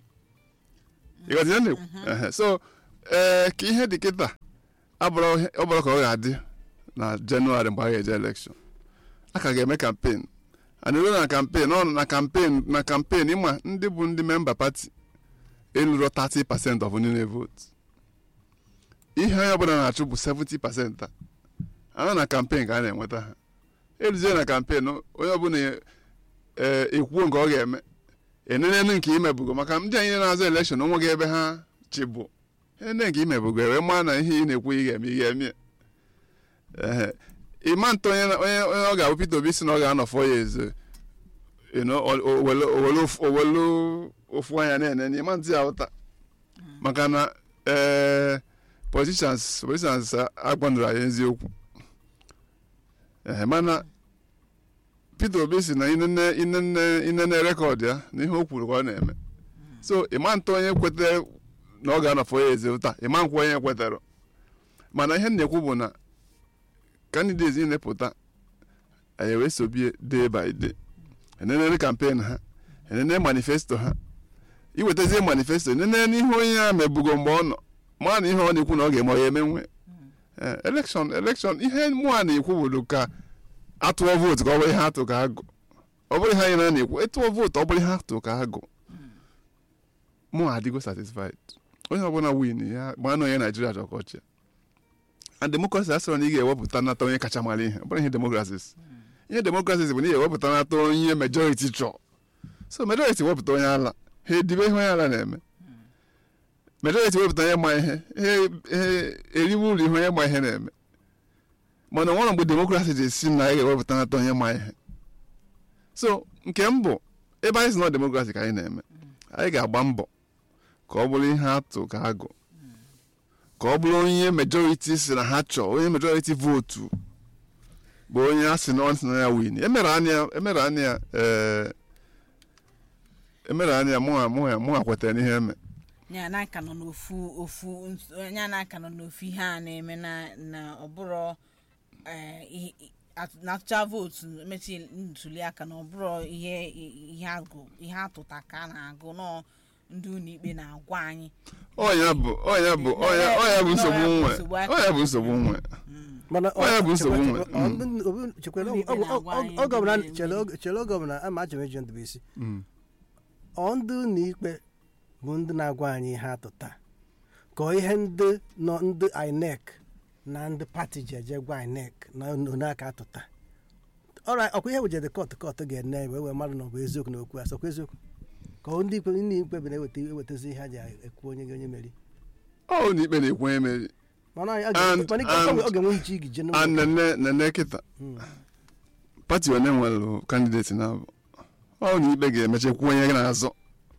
C: ịghọta ihe m na-ekwu Ehe, so ee ka ihe dị kịta abụrụ ihe- ọ bụrụ ka ọ ga-adị na jenụwarị mgbe a ga-eje elekshọn a ka ga-eme kampen a na-eru na kampen ọ nọ na kampen na kampen ịma ndị bụ ndị memba pati eluro 30 pasent of ndị na-evotu ihe onye ọbụla na-achụ bụ 70 pasent a anọ na kampen ka a na-enweta ha eruzie na kampen onye ọbụla ee ekwuo nke ọ ga-eme enenenu nke imebugo maka ndị anyị na-azụ elekshọn onwe gị ebe ha chịbụ ene nke imebugo wee maa na ihe ị na-ekwu ị ga-eme ị ga-eme ya. ehe ịma ntọ onye na- onye onye ọ ga-abụ Peter Obi si na ọ ga-anọ fọ ya ezo you know, o- o- owelu owelu ofu- owelu ofu anya na-ene ịma ntị ya ụta maka na ee politicians politicians agbanụrụ anyị eziokwu ehe mana Peter Obi si na inene inene inene rekọd ya na ihe o kwuru ka ọ na-eme so ịma ntọ onye kwetere na ọ ga-anọfọ ya eze taa ịma nkwa onye kwetara mana ihe m na-ekwu bụ na candidates niile pụta anyị wee sobie day by day enenere kampen ha enene manifesto ha iwetazie manifesto enene n'ihe onye ya mebugo mgbe ọ nọ maa na ihe ọ na-ekwu na ọ ga-eme ọ ya emenwe elekshọn elekshọn ihe mụ a na-ekwu bụ ka atụọ vootu ka ọ bụrụ ihe atụ ka agụ ọ bụrụ ihe anyị na na-ekwu ịtụọ vootu ọ bụrụ ihe atụ ka agụ mụ adịgo satisfied onye ọbụla win ya gbaa na onye naijiria chọrọ ka ọ chịa and democracy asịrọ na ị ga-ewepụta nata onye kacha mara ihe ọ bụrụ ihe democracy ihe democracy bụ na ị ga-ewepụta nata onye majority chọọ so majority wepụta onye ala ha edibe ihe onye ala na-eme majority wepụta onye ma ihe ha eriwe ụlọ ihe onye ma ihe na-eme mana nwere mgbe demokrasi ji esi na anyị ga-ewepụta nata onye ma ihe so nke m bụ ebe anyị si na demokrasi ka anyị na-eme anyị ga-agba mbọ ka ọ bụrụ ihe atụ ka agụ ka ọ bụrụ onye majority si na ha chọọ onye majority vootu bụ onye a sị na ọ sị na ya win emere anya emere anya ee emere anya mụ ha mụ ha mụ ha kwetara n'ihe eme
A: ya na aka nọ n'ofu ofu ns- ya na aka nọ n'ofu ihe a na-eme na na ọbụrụ eh, ihe- at- na-atụcha vootu mechi ntuli aka na ọbụrụ ihe ihe agụ ihe atụta ka a na-agụ nọ ndị ụlọ ikpe na-agwa anyị
C: ọnya bụ ọnya bụ ọnya ọnya bụ nsogbu nwe ọnya bụ nsogbu nwe
B: mana
C: Ọ ya bụ nsogbu nwe.
B: chekwere
A: Ndị ikpe na-agwa anyị
B: oge ọbụla
A: ndị na-eme
B: chere oge ọbụla ama achọrọ eji ndụ isi
C: Mm.
B: ọ ndị ụlọ ikpe bụ ndị na-agwa anyị ihe atụta ka ọ ihe ndị nọ ndị inec na ndị pati ji eje gwa inec na onyeaka atụta ọra ọkwa ihe wejede kọtụ kọtụ ga-ene wee wee mmadụ na ọ bụ eziokwu na okwu asọkwa eziokwu ka ọ ndị ikpe ndị ikpe bụ na-eweta ewetazi ihe ha ji ekwu onye onye meri
C: ọ ụlọ ikpe na-ekwu onye meri
B: mana ọ
C: And-
B: ga- mana ike-
C: and-
B: ọ ga-enwe iche igi je
C: a nene nene kịta
B: Mm.
C: pati one nwere kandideti na abụ ọ ụlọ ikpe ga-emechekwu onye gị na-azọ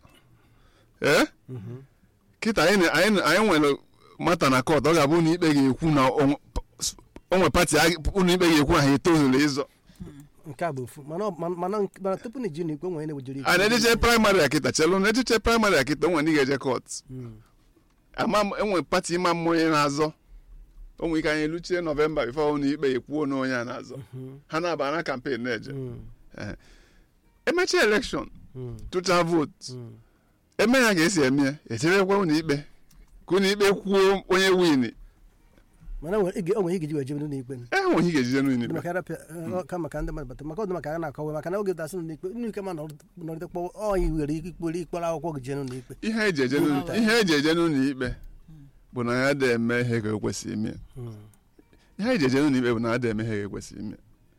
C: ee kịta anyị na- anyị na- anyị nwere mata na kọt ọ ga-abụ ụlọ ikpe ga-ekwu na o nwe pati a- ụlọ ikpe ga-ekwu na ha etozuru ịzọ
B: nke a bụ ofu mana ọ- mana- mana mana tupu na iji na ikpe nwere na-ewejere
C: a na-ejeche praịmarị a kịta chelụ na echiche praịmarị a kịta o nwere ndị ga-eje kọt ama m enwe pati ịma mma onye na-azọ o nwere ike anyị eluchie nọvemba bifo ụlọ ikpe ekwuo na onye a na-azọ ha na-aba na kampen na-eje Ee. emechaa elekshọn tụcha vootu eme ya ga-esi eme ya echebekwa ụlọ ikpe ka ụlọ ikpe kwuo onye win
B: mana o nwere ige- o nwere ige ji wee jebe n'ụlọ ikpe
C: e nwere ihe ga-ejije n'ụlọ
B: Ndị
C: ikpe
B: maka arapịa ọ, ka maka ndị mmadụ bata maka ọdụ maka a na-akọwa maka na oge dasị n'ụlọ ikpe ụlọ ikpe ma nọrịta kpọọ ọyị nwere ike ikpere ikpere akwụkwọ gị jee n'ụlọ ikpe
C: ihe eji eje n'ụlọ- ihe eji eje n'ụlọ ikpe bụ na ya da eme ihe ka o kwesịrị ime ihe eji eje n'ụlọ ikpe bụ na ya da eme ihe ka ekwesịrị ime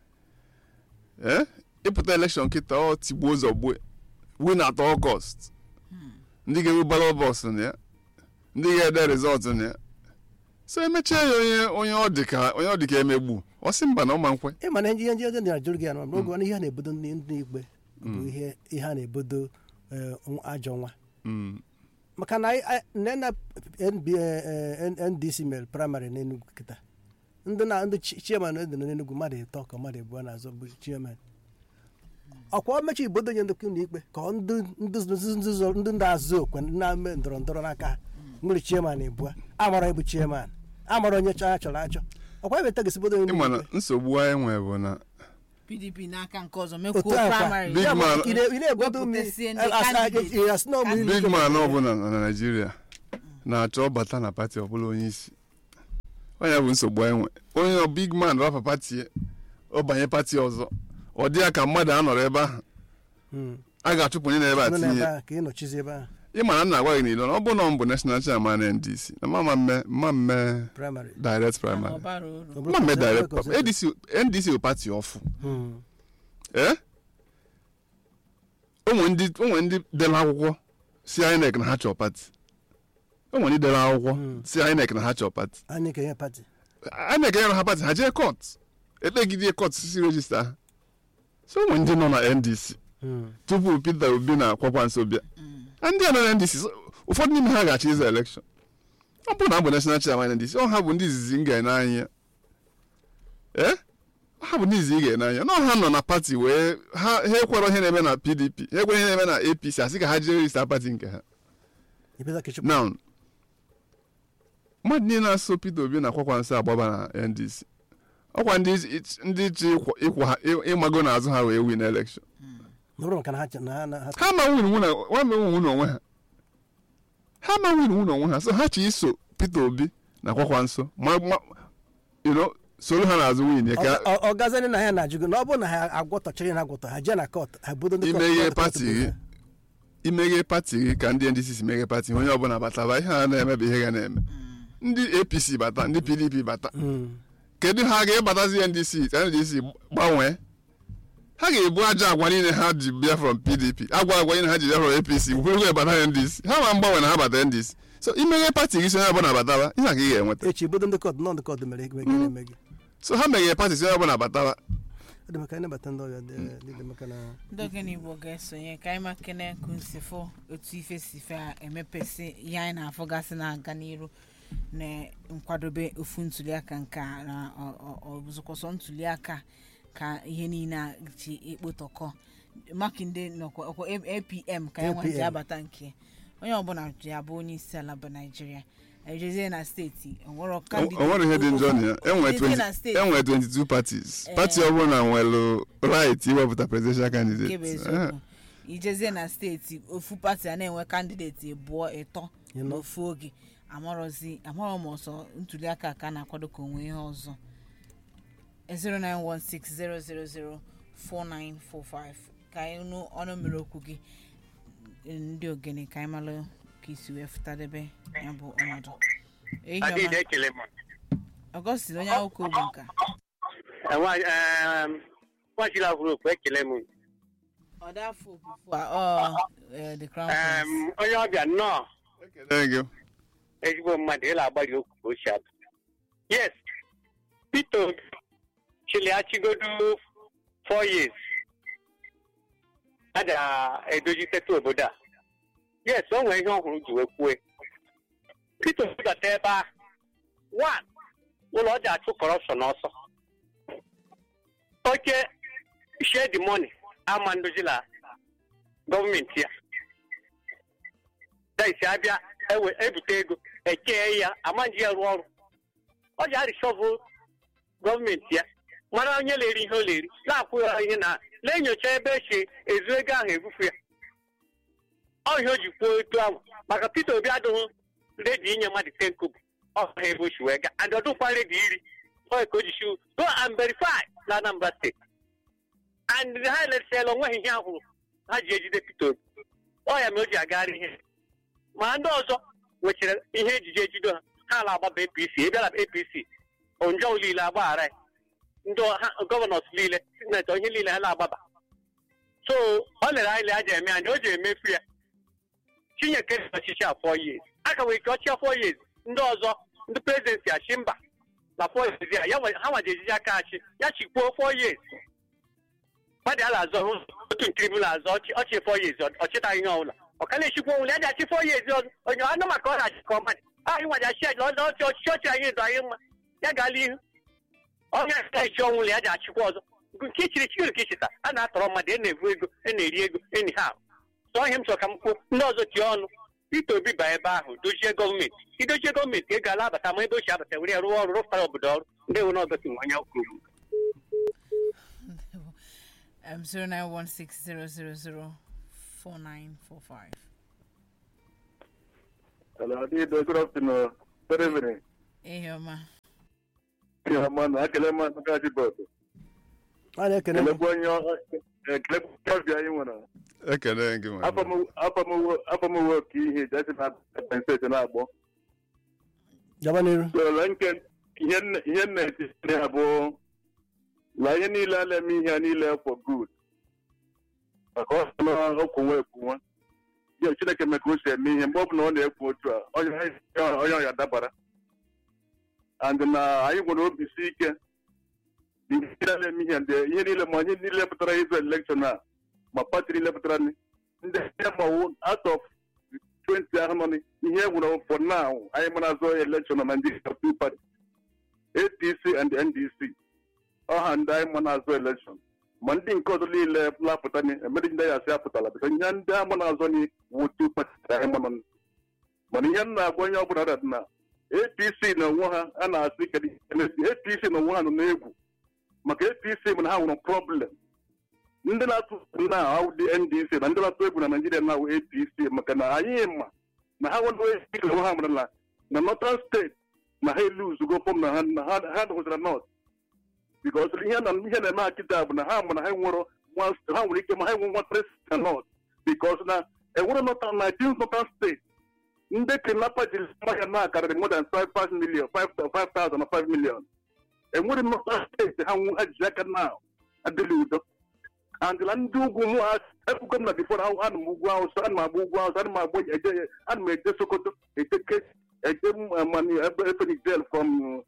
C: ee ịpụta elekshọn kịta ọ tigbuo ụzọ gbue win at all cost ndị ga-ewu ballot box na ya ndị ga-ede rizọtụ na ya so emechaa ya onye onye ọ dị ka onye ọ dị ka emegbu ọ sị mba na ọma nkwe
B: ị mana ihe ndị ọjọọ na-ajụrụ gị ya na oge ọnụ ihe a na-ebodo ndị ndị ikpe bụ ihe ihe a na-ebodo eh, nwa- ajọ nwa
C: Mm.
B: maka na anyị- anyị- nne na NB, eh, eh, ndc mere praịmarị n'enugwu kịta ndị na ndị chi- chairman dị n'enugwu mmadụ ịtọ ka mmadụ abụọ na-azọ bụ chairman ọkwa o mechi ibodo nye ndị ụlọ ikpe ka ọ ndị ndị ndị- ndị zọ- ndị na-azụ okwe ndị na-eme ndọrọ ndọrọ n'aka ha nwere chairman abụọ amara ịbụ chairman amara onye chọrọ achọrọ achọ ọkwa eweta gị sibodo onye
C: ịma na
B: ụlọ ikpe
C: nsogbu anyị nwere bụ na
A: pdp n'aka nke ọzọ
B: otu
A: mekwuo
B: a kwa
A: praịmarị
C: Big
B: Ya bụ,
C: man-
B: ị na- ị na-egbodo m
A: Wepụtasịa ndị
B: as- as-
A: candidate.
B: ị asị na ọ bụ ụlọ
C: big
B: ikpe
C: man
B: bụ-
C: ọbụla na naijiria na-achọ bata na pati ọbụla onye isi onye bụ nsogbu anyị nwe onye ọ big man rapa pati ọ banye pati ọzọ ọ dị ya ka mmadụ anọrọ ebe ahụ
B: Mm.
C: a ga-achụpụ onye na-ebe a
B: nọ n'ebe
C: tinye
B: a ka ị nọchizi ebe ahụ
C: ịma na m na-agwa gị n'ilo na ọ bụ na ọ bụ national chairman ndc na mama mme mma mme
B: praịmarị
C: direct primary
A: ọbara uru
C: mma mme direct primary ndc ndc bụ pati ọfụ
B: Mm.
C: ee onwe ndị onwe ndị dere akwụkwọ si inec na ha chọọ pati onwe ndị dere akwụkwọ
B: Mm.
C: si inec na ha chọọ pati
B: anyị ka ihe pati
C: inec nyere ha pati ha jee kọt ekpegide kọt si rejista ha so onwe ndị nọ na ndc
B: Mm.
C: tupu peter obi na akwakwa nso bịa ndị a nọ na ndc so, ụfọdụ n'ime ha ga-achọ ịza elekshọn ọ bụrụ na abụ national chairman ndc ọ ha bụ ndị izizi m ga n'anya ee ha bụ ndị izizi ị ga n'anya na ha nọ na pati wee ha ha ekwere ihe na-eme na pdp ha ekwere ihe na-eme na apc asị ka ha jee rejista pati nke ha
B: Ibeza Kechukwu.
C: now mmadụ niile na-asụ peter obi na akwakwa nso agbaba na ndc ọkwa ndị ndị ji ịkwọ- ịkwọ ha ị- ịmago n'azụ ha wee win elekshọn
B: Na ọ bụrụ maka na ha che- na ha na ha
C: ha ma win nwụ na ha ma win n'onwe ha ha ma win nwụ n'onwe ha so ha chi iso peter obi na akwakwa nso ma ma you know soro ha n'azụ win ya ka
B: Ọ- ọ- ọ gazani na ha na-ajụ gị na ọ bụrụ na ha agwọtọchara na agwọtọ ha jee na kọt ha budo ndị kọt-
C: imeghe
B: kọt-
C: pati
B: kọt-
C: gị imeghe pati gị ka ndị ndc si meghe pati onye ọbụla bataba ihe a na-eme bụ ihe ga na-eme ndị apc bata ndị pdp bata
B: Mm.
C: kedu ha ga-ebatazi ndc ka ndc gbanwee ha ga-ebu aja agwa niile ha ji bịa from pdp agwa agwa niile ha ji bịa from apc bụrụ ebata ndc ha ma mgbanwe na ha bata ndc so imeghe pati gị si onye ọbụla bataba ihe a ka ị ga-enweta
B: echi budo ndị kọt nọ ndị kọt mere eme gị eme gị
C: so ha meghe pati si onye ọbụla bataba
B: ọ dị maka anyị nabata ndị ọbịa dị- dị dị maka na
A: ndị okenye igbo ga-esonye ka anyị makene kunsifo otu ife si fe a emepesi ihe anyị na-afụgasị na-aga n'iru na nkwadobe ofu ntuliaka nke a na ọ- ọ- ọ bụzụkwọsọ ntuliaka ka ihe niile a ji ekpotọkọ makinde nọkwa ọkwa apm ka ya nwa ji
B: APM.
A: abata nke onye ọbụla ji abụ onye isi ala bụ naijiria ejezie na steeti onwere
C: o nwere ihe dị njọ na ya enwere
A: Jezie na
C: 20
A: steeti
C: enwere 22 parties pati ọbụla nwere right iwepụta presidential
A: nke bụ
C: candidate Eh,
A: eziokwu ijezie na steeti ofu pati a na-enwe kandideti abụọ ịtọ
B: You know.
A: n'ofu oge amarọzi amarọ m ọsọ ntuliaka ka a na-akwado ka onwe ihe ọzọ 09160004945 ka anyị nụ ọnụ mmiri okwu gị ndị ogene ka anyị malụ ka isi wee fụtadebe ya bụ ọnọdụ Ehihie ọma.
D: Adịghị ekele m.
A: Augustine onye akwụkwọ ogbu nka
D: Nwachila hụrụ okwu ekele m.
A: ọ dị afọ ofufu a ọ eh, the crown prince
D: Em, Onye ọbịa nnọọ
C: ekele gị
D: ezigbo mmadụ ịla agbari okwu ka o si abụ. Yes, Peter Obi chili achịgodo four years. A ga-edoziteta obodo a. Yes, o nwere ihe ọhụrụ ji wee kwue. Peter Obi bata ebe a. One, ụlọ ọ ji achụ kọrọpshọn ọsọ. Oke share the money ama ndozila gọọmenti ya. daisi abịa ewe ebute ego ekee ya ama nji ya rụọ ọrụ ọ ji arịsọvụ gọọmenti ya mara onye lere ihe o leri na-akwụ ya ihe na na-enyocha ebe esi ezu ego ahụ ebufu ya ọ ihe o ji kwuo etu ahụ maka Peter Obi adịghị redi inye mmadụ ten kobo ọ ha ebe o si wee gaa and ọdụkwa redi iri ọ ka o ji si go and verify na Anambra steeti and ha elesiela onweghị ihe ahụrụ ha ji ejide Peter Obi ọ ya mere o ji agagharị ihe ma ndị ọzọ nwechara ihe ejije ejido ha ha ala agbaba apc ịbịara apc onjọ niile agbaghara ya ndị ha- gọvanọs niile sinetọ ihe niile ha na-agbaba so ọ lere anyị aja eme anya o ji emefu ya chinyeke dị ọchịchị a four years aka nwere ike ọchịa four years ndị ọzọ ndị prezidenti achị mba na four years ya ya nwe- ha nwaji ejiji aka achị ya chikwuo four years mmadụ ala azọ hụ otu ntribunal azọ ọchị ọchị four years ọ- ọchịtaghị ihe ọbụla ọka na-echikwa onwere ya ji achị four years ọzọ onye anụ maka ọ na-achị ka ọmadị anyị nwaji achị ya ọzọ ọchị ọchịchị ọchị anyị dụ anyị mma ya gaala ihu onye na-echi ọnwụ ya ji achịkwa ọzọ nke ichiri chiri ka ichita a na-atọrọ mmadụ a na-evu ego a na-eri ego enyi ha sọ ihe m chọrọ ka m kwuo ndị ọzọ tie ọnụ Peter Obi ba ebe ahụ dozie gọọmenti idozie gọọmenti ego ala abata ma ebe o si abata were ya rụọ ọrụ rụpụtara obodo ọrụ ndị ewu na ọgọsi onye kwuru
A: um, 09160004945
E: Hello, Adido. Good afternoon. Good evening.
A: ihe ọma
E: Yeah, man. Akele man Nkaji Bodo.
B: a na-ekene
E: Kelekwa onye ọ- kelekwa onye ọbịa anyị nwere.
C: ekele gị ma
E: Afọ m uwe ka ihe jesi na penseti na-agbọ.
B: gaba n'iru
E: So, la nke ihe nne- ihe m na-eti ya bụ la ihe niile a na-eme ihe a niile for good. Maka ọ sị na okwunwe ekwunwe. Ya Chineke mee ka o si eme ihe mgbe ọ bụla ọ na-ekwu otu a onye onye ọya dabara. and na anyị nwere obi si ike ihe niile na-eme ihe ndị ihe niile ma anyị niile pụtara ịzụ elekshọn a ma pati niile pụtara ndị ndị mawu out of 20 ahụ nọ n- ihe nwere for now anyị mara azụ elekshọn na Nigeria two party APC and NDC ọha ndị anyị ma na-azụ elekshọn ma ndị nke ọzọ niile lapụta ni emere ndị ya asị apụtala bịka ihe ndị ama na-azọ ni wụ two party anyị ma nọ mana ihe m na-agwa onye ọbụla dị na apc na onwe ha a na-asị kedu ihe na-esi apc na onwe ha nọ n'egwu maka apc mana ha nwere problem ndị na-atụ egwu na awụ dị ndc na ndị na-atụ egwu na naijiria na awụ apc maka na anyị ma na ha nwere ike onwe ha mara na na northern steeti na ha eluzugo fọm na ha na ha ha hụzara north because ihe na ihe na-eme ha kịta bụ na ha ma na ha nwere one- ha nwere ike ma ha enwe nwa president na north because na enwere northern 19 northern steeti ndị kidnapper jiri mmahịa na akarịrị more than 5 million 5,000 na 5 million enwere nnọta steeti ha nwu- ha ji aka na adịla udo andịla ndị ugwu mụ ha ekwugo m na bifo na ana m ugwu awụsa ana m agba ugwu awụsa ana m agba eje ana m eje sokoto eje ke eje m mani ebe efenix del from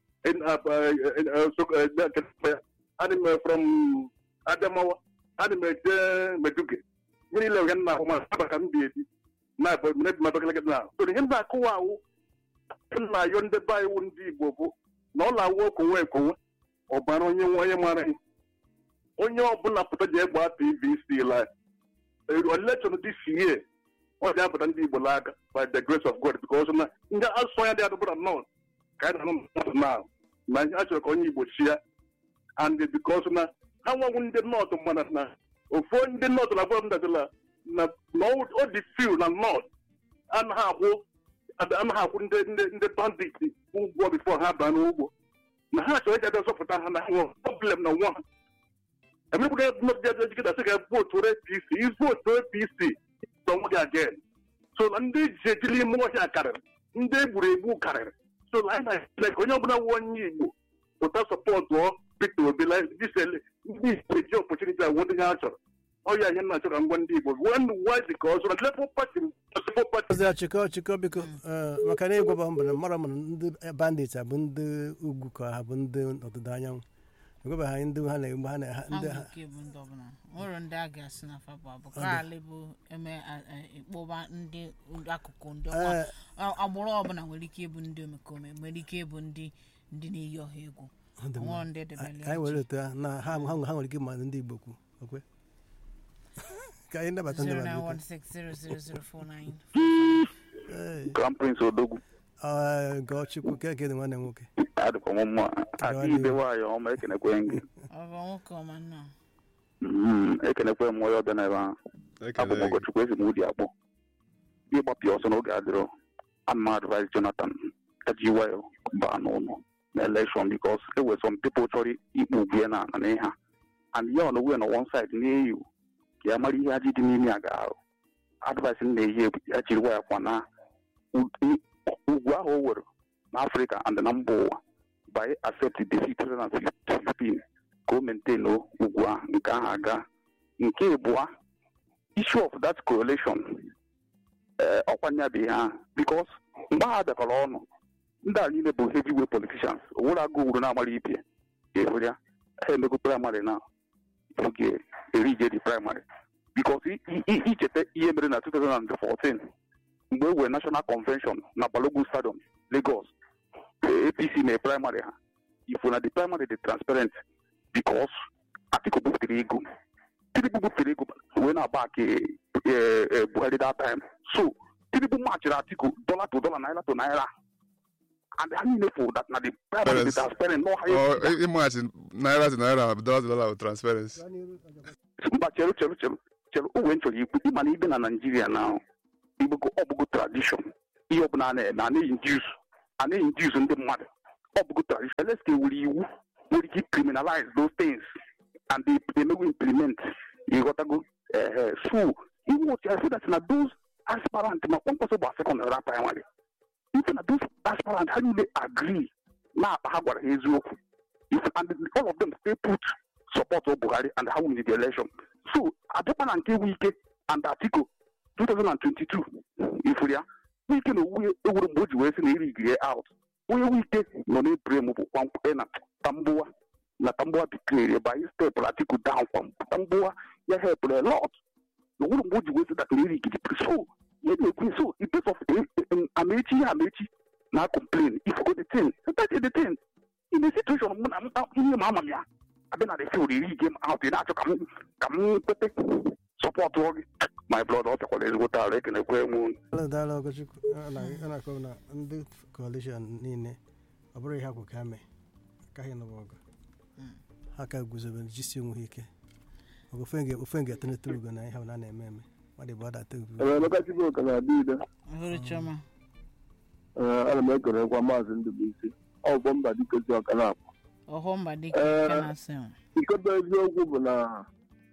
E: ana m from adamawa ana m eje meduge mmiri ile ya nna ahụ ma aba ka m bi ebi na mabagalaga na so ihe m na-akụwa awụ m na-ayọ ndị be anyị wụ ndị igbo bụ na ọ na-awụ okonwe ekonwe ọbara onye nwe onye mara ihe onye ọbụla pụta ji egba pvc la election this year ọ ga-apụta ndị igbo n'aka by the grace of god because na ndị asụsụ ya dị adụbụra nọt ka anyị na-anụ mmadụ na na a chọrọ ka onye igbo chia and because na ha nwanwu ndị nọt mana na ofu ndị nọt na agwa m dadịla na na ọ dị few na nọt anaghị akwụ anaghị akwụ ndị ndị ndị bandit ụgwọ bifo ha baa n'ugbo na ha chọrọ ịga bịa zọpụta ha na ha nwere problem na nwa ha emepụta nọbịa jikọta sị ga votu apc ivotu apc onwe gị again so na ndị ji ejili ime ọhịa karịrị ndị egburu egbu karịrị so na anyị na ka onye ọbụla nwe onye igbo pụta sọpọtụ Peter Obi disele ndị igbo eji ọpọchuniti agwụ ndị ha chọrọ ọya ihe nna chọrọ ngwa ndị igbo wen wazi ka ọ zụrụ Labour Party Labour Party
B: ọzọ chịkọ chịkọ biko eh, maka na ịgwaba mbụ na mara mana ndị bandit a bụ ndị ugwu ka ha bụ ndị ọdịda anyanwụ ịgwaba ha ndị ha na-egbu ha na ha- ndị ha
A: nke bụ ndị ọbụla nwere ndị a ga-asị na fa bụ abụ kaali bụ eme a- a- ịkpọba ndị akụkụ ndị ọkwa
B: Eh,
A: A- agbụrụ ọbụla nwere ike ịbụ ndị omekome nwere ike ịbụ ndị ndị na-eyi ọha egwu
B: ọ dị mma.
A: nwere ndị debere
B: ka anyị were otu ha na ha ha ha nwere ike ịma ndị igbo kwu okwe ka anyị nabata ndị mmadụ biko. Eh,
F: Crown Prince Odogwu
B: eh, gọọ chukwu ka eke dị nwanne m nwoke
F: adịkwa m mma aka ibe nwaanyị ọma ekenekwe gị
A: ọ bụ nwoke ọma nnọọ
F: Mm, ekenekwe m onye ọbịa n'ebe ahụ abụ m
C: ekele gị
F: ụkọchukwu ezi m ụdị akpọ ịgbapụ ọsọ n'oge adịrọ ana m advise Jonathan eji wayo baa n'ụlọ na election because e nwere some people chọrọ ikpu ugwu ya na na ihe ha and ya ọ na onwe na one side na-eyi ka ya mara ihe ajị dị n'ime ya ga-arụ advice m na-eyi ya jiri waya kwa na u- ugwu ahụ o were n'afrịka and na mba ụwa by accept defeat 2015 ka o maintain ugwu ahụ nke ahụ aga nke ịbụa issue of that correlation ee ọkwanye bụ ihe ahụ because mgbe ha bịakọrọ ọnụ ndị a niile bụ heavyweight politicians owere agụ uru na-amara ibe ga-ehụrụ ya ha emego praịmarị na oge erije dị praịmarị because i- i- i- icheta ihe mere na 2014 mgbe e were national convention na balogun stadium lagos eh, apc mee praịmarị ha ifo na the primary dị transparent because atiku buputere ego tinubu buputere ego wee na-agba aka eh, eh, buhari that time so tinubu machiri atiku dollar to dollar naira to naira and ha niile fụ that na the primary dị
C: Yes.
F: transparent no
C: Ọ,
F: high
C: ị- ịmaghachi naira to naira dollar to dollar with transparency
F: mba cheru cheru cheru cheru o wee chọrọ ikwu ịma na ibe na naijiria na igbogo ọbụgo tradishọn ihe ọbụla a na-eme a na-induce a na-induce ndị mmadụ ọbụgo tradishọn eleska ewere iwu nwere ike criminalize those things and they they emego implement ịghọtago ehe so iwu otu ya so that na those aspirant ma kpọmkpọsọ gba secondary na primary ife na those aspirant ha niile agree na akpa ha gwara ha eziokwu If- and all of them stay put support Buhari and how win the election. So adịkwa na nke Wike and Atiku 2022 ifuria Wike na owuwe ewuru mgbe o ji wee sị na erigiri out onye Wike nọ n'ebrem bụ kwamkpe na Tambuwa na Tambuwa declare by step Atiku down kwam Tambuwa ya help a lot na owuru mgbe o ji wee sị that na erigiri so ya na-ekwu so in place of amechi ya amechi na complain if you go the thing that is the thing in a situation mụ na m ihe ma ama m ya abịa na the field iri game out ị na-achọ ka m ka m kwete sọpọtụ gị my blood ọ bịakwara ezigbo taara ekenekwe m
B: Daalụ, daalụ ọgọchukwu ọ na- ọ na-akọwa na ndị coalition niile ọ bụrụ ihe akwụ ka ha mee akaghị nụba ọgụ ha ka guzobe jisi onwe ha ike ọgụ ofe nga- ofe ga-etonete ugo na ihe ọ na na-eme eme mmadụ bụ ọdata ugo
E: Emeka Chibụka na-adị ide
A: ọhụrụ chiọma
E: Ee, ana m ekelekwa maazị Ndụbụisi ọgbọ mba dikezi ọka na-akpọ
A: ọhụ mba dịka
E: Eh.
A: nke na-asị m.
E: nke bụ eziokwu bụ na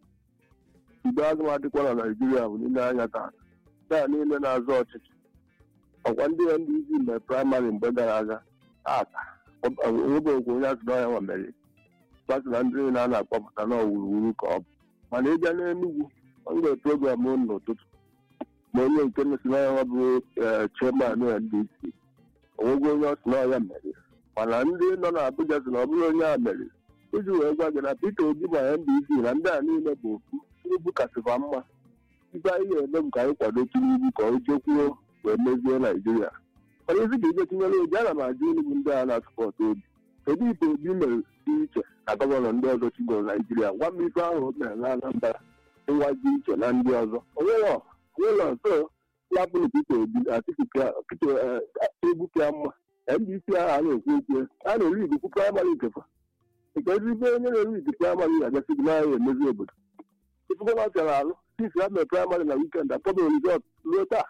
E: igbe agụmadịkwa na naijiria bụ niile anya taa taa niile na-azọ ọchịchị ọkwa ndị ndc mere praịmarị mgbe gara aga tata onwebekwa onye azụ n'ọhịa nwa mere gbasị na ndị niile a na-akpọpụta na ọwuruwuru ka ọ bụ mana ịbịa n'enugwu ọ nwere program unu n'ụtụtụ ma onye nke si n'ọhịa nwa bụ chairman ndc onwegwe onye ọ sị n'ọhịa mere mana ndị nọ n'Abuja sị na ọ bụrụ onye a mere iji wee gwa gị na Peter Obi ma NDC na ndị a niile bụ ofu Tinubu kasịkwa mma ife anyị ga-eme bụ ka anyị kwado Tinubu ka o jekwuo wee mezie Naijiria mana ezi ga ije tinyere obi ana m ajụ Enugu ndị a na-asụpọtụ obi kedu ife obi mere dị iche na gọvanọ ndị ọzọ chigoro naijiria gwa m ife ahụ o mere na anambra ịwaji iche na ndị ọzọ onwere onwere nso lapụrụ Peter Obi Atiku Peter Egwu pịa mma ndc ahụ a na-ekwu okwu a na-eri ikuku praịmarị nkefa nke ezigbo onye na-eri ikuku praịmarị na-agasị gị n'ahịa emezi obodo ifu gọvanọ pịara alụ sisi ha mere praịmarị na wikend akpọbeghị rizọt ruo taa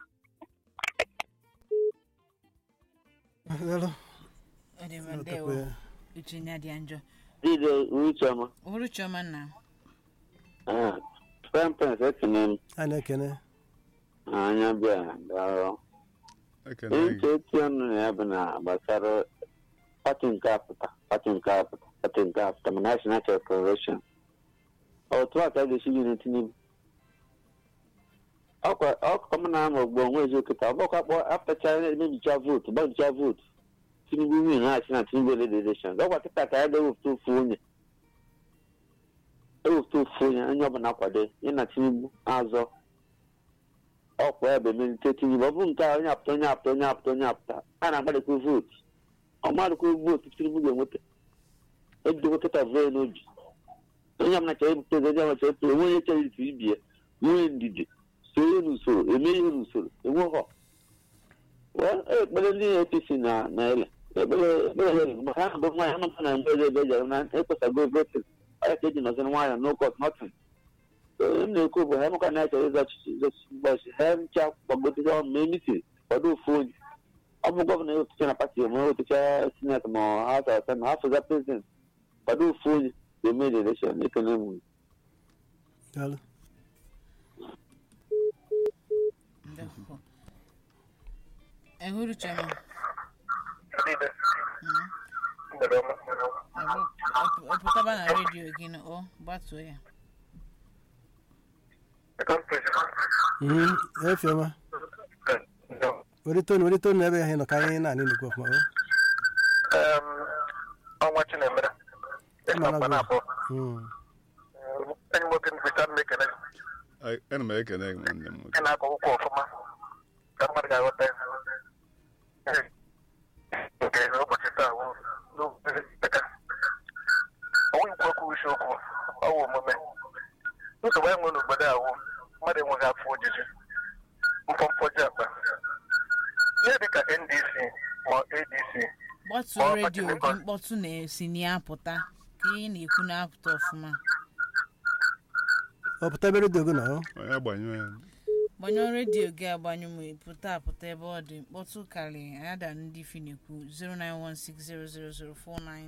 B: Daalụ.
A: ọ dị mma ndewo uche nya dị njọ
G: Dide Ucheọma,
A: uhuru chioma nna
G: Pempens ekene m
B: a na-ekene
G: anya bịa daalụ.
C: ekene
G: Ihe
C: gị
G: nche eti ọnụ na ya bụ na gbasara pati nke apụta pati nke apụta pati nke apụta ma National Corporation. Otu a ka a ga-esi gị Tinubu. Ọkwa ọkụkọ m na-ama ogbo onwe ezi oketa ọgbakọ akpọ apụtacha emebicha vootu gbagicha vootu Tinubu win na-achị na Tinubu led election ọkwa kịta ka ya ga-ewepụta ofu onye ewepụta ofu onye onye ọbụla kwado ị na Tinubu azọ ọkwa ebe melite Tinubu ọ bụrụ nke a onye apụta onye apụta onye apụta onye apụta a na-agbalịkwa vootu ọmadịkwa vootu Tinubu ga-enweta ebidogo kịta vee n'obi onye ọbụla chọrọ ịbụ prezident onye ọbụla chọrọ ịbụ onwe onye chọrọ itu ibie nwee ndidi sonye n'usoro eme ihe n'usoro enwe họ ekpere ndị APC na na ele ekpere ekpere ele maka ha bụ nwaanyị anụta na mgbe ebe ejere na ekpesago votin ọya ka eji nọziri nwaanyị no cost nothing m na-ekwu bụ ha emeka na achọrọ ịzọ ọchịchị ịzọ ọchịchị mgbachi ha ncha gbagotere ọnụ ma emitiri kwado ofu onye ọ bụ gọvanọ ewetucha na pati ma ewetucha sineti ma ha chọrọ na afọza prezident kwado ofu onye ga-eme elekshọn ekene m
B: Daalụ.
A: ndewo ehuru chioma ọpụtaba na redio gị na ọ gbatuo ya
B: Mhm. efiọma were tonu were tonu ebe ahụ ị nọ ka anyị na-anị n'ikwu ọfụma o.
H: ọnwa chinemere
B: Ịma na
H: mkpa na-abụ
B: Mm.
H: enyi nwoke nvita m ekele
C: Ai- ana m ekene gị nwanne m nwoke
H: ị na-akọ ụkwụ ọfụma ka mmadụ ga-aghọta ya nke ụbọchị taa wụ n'ụka ọnwụ ikwu okwu isi okwu ọwụ omume nsogbu anyị nwere n'obodo a wụ mmadụ enweghị afọ ojuju mpọmpọji akpa ihe dịka ndc ma adc
A: gbatuo
H: Ọ,
A: redio gị
H: Pati
A: mkpọtụ na-esi na-apụta ka ị na-ekwu na-apụta ọfụma
B: ọ pụta ebe redio gị nọ o.
C: onye agbanyụ ya
A: gbanyụọ redio gị agbanyụ ma pụta apụta ebe ọ dị mkpọtụ karịrị ada ndị fi na-ekwu 091600049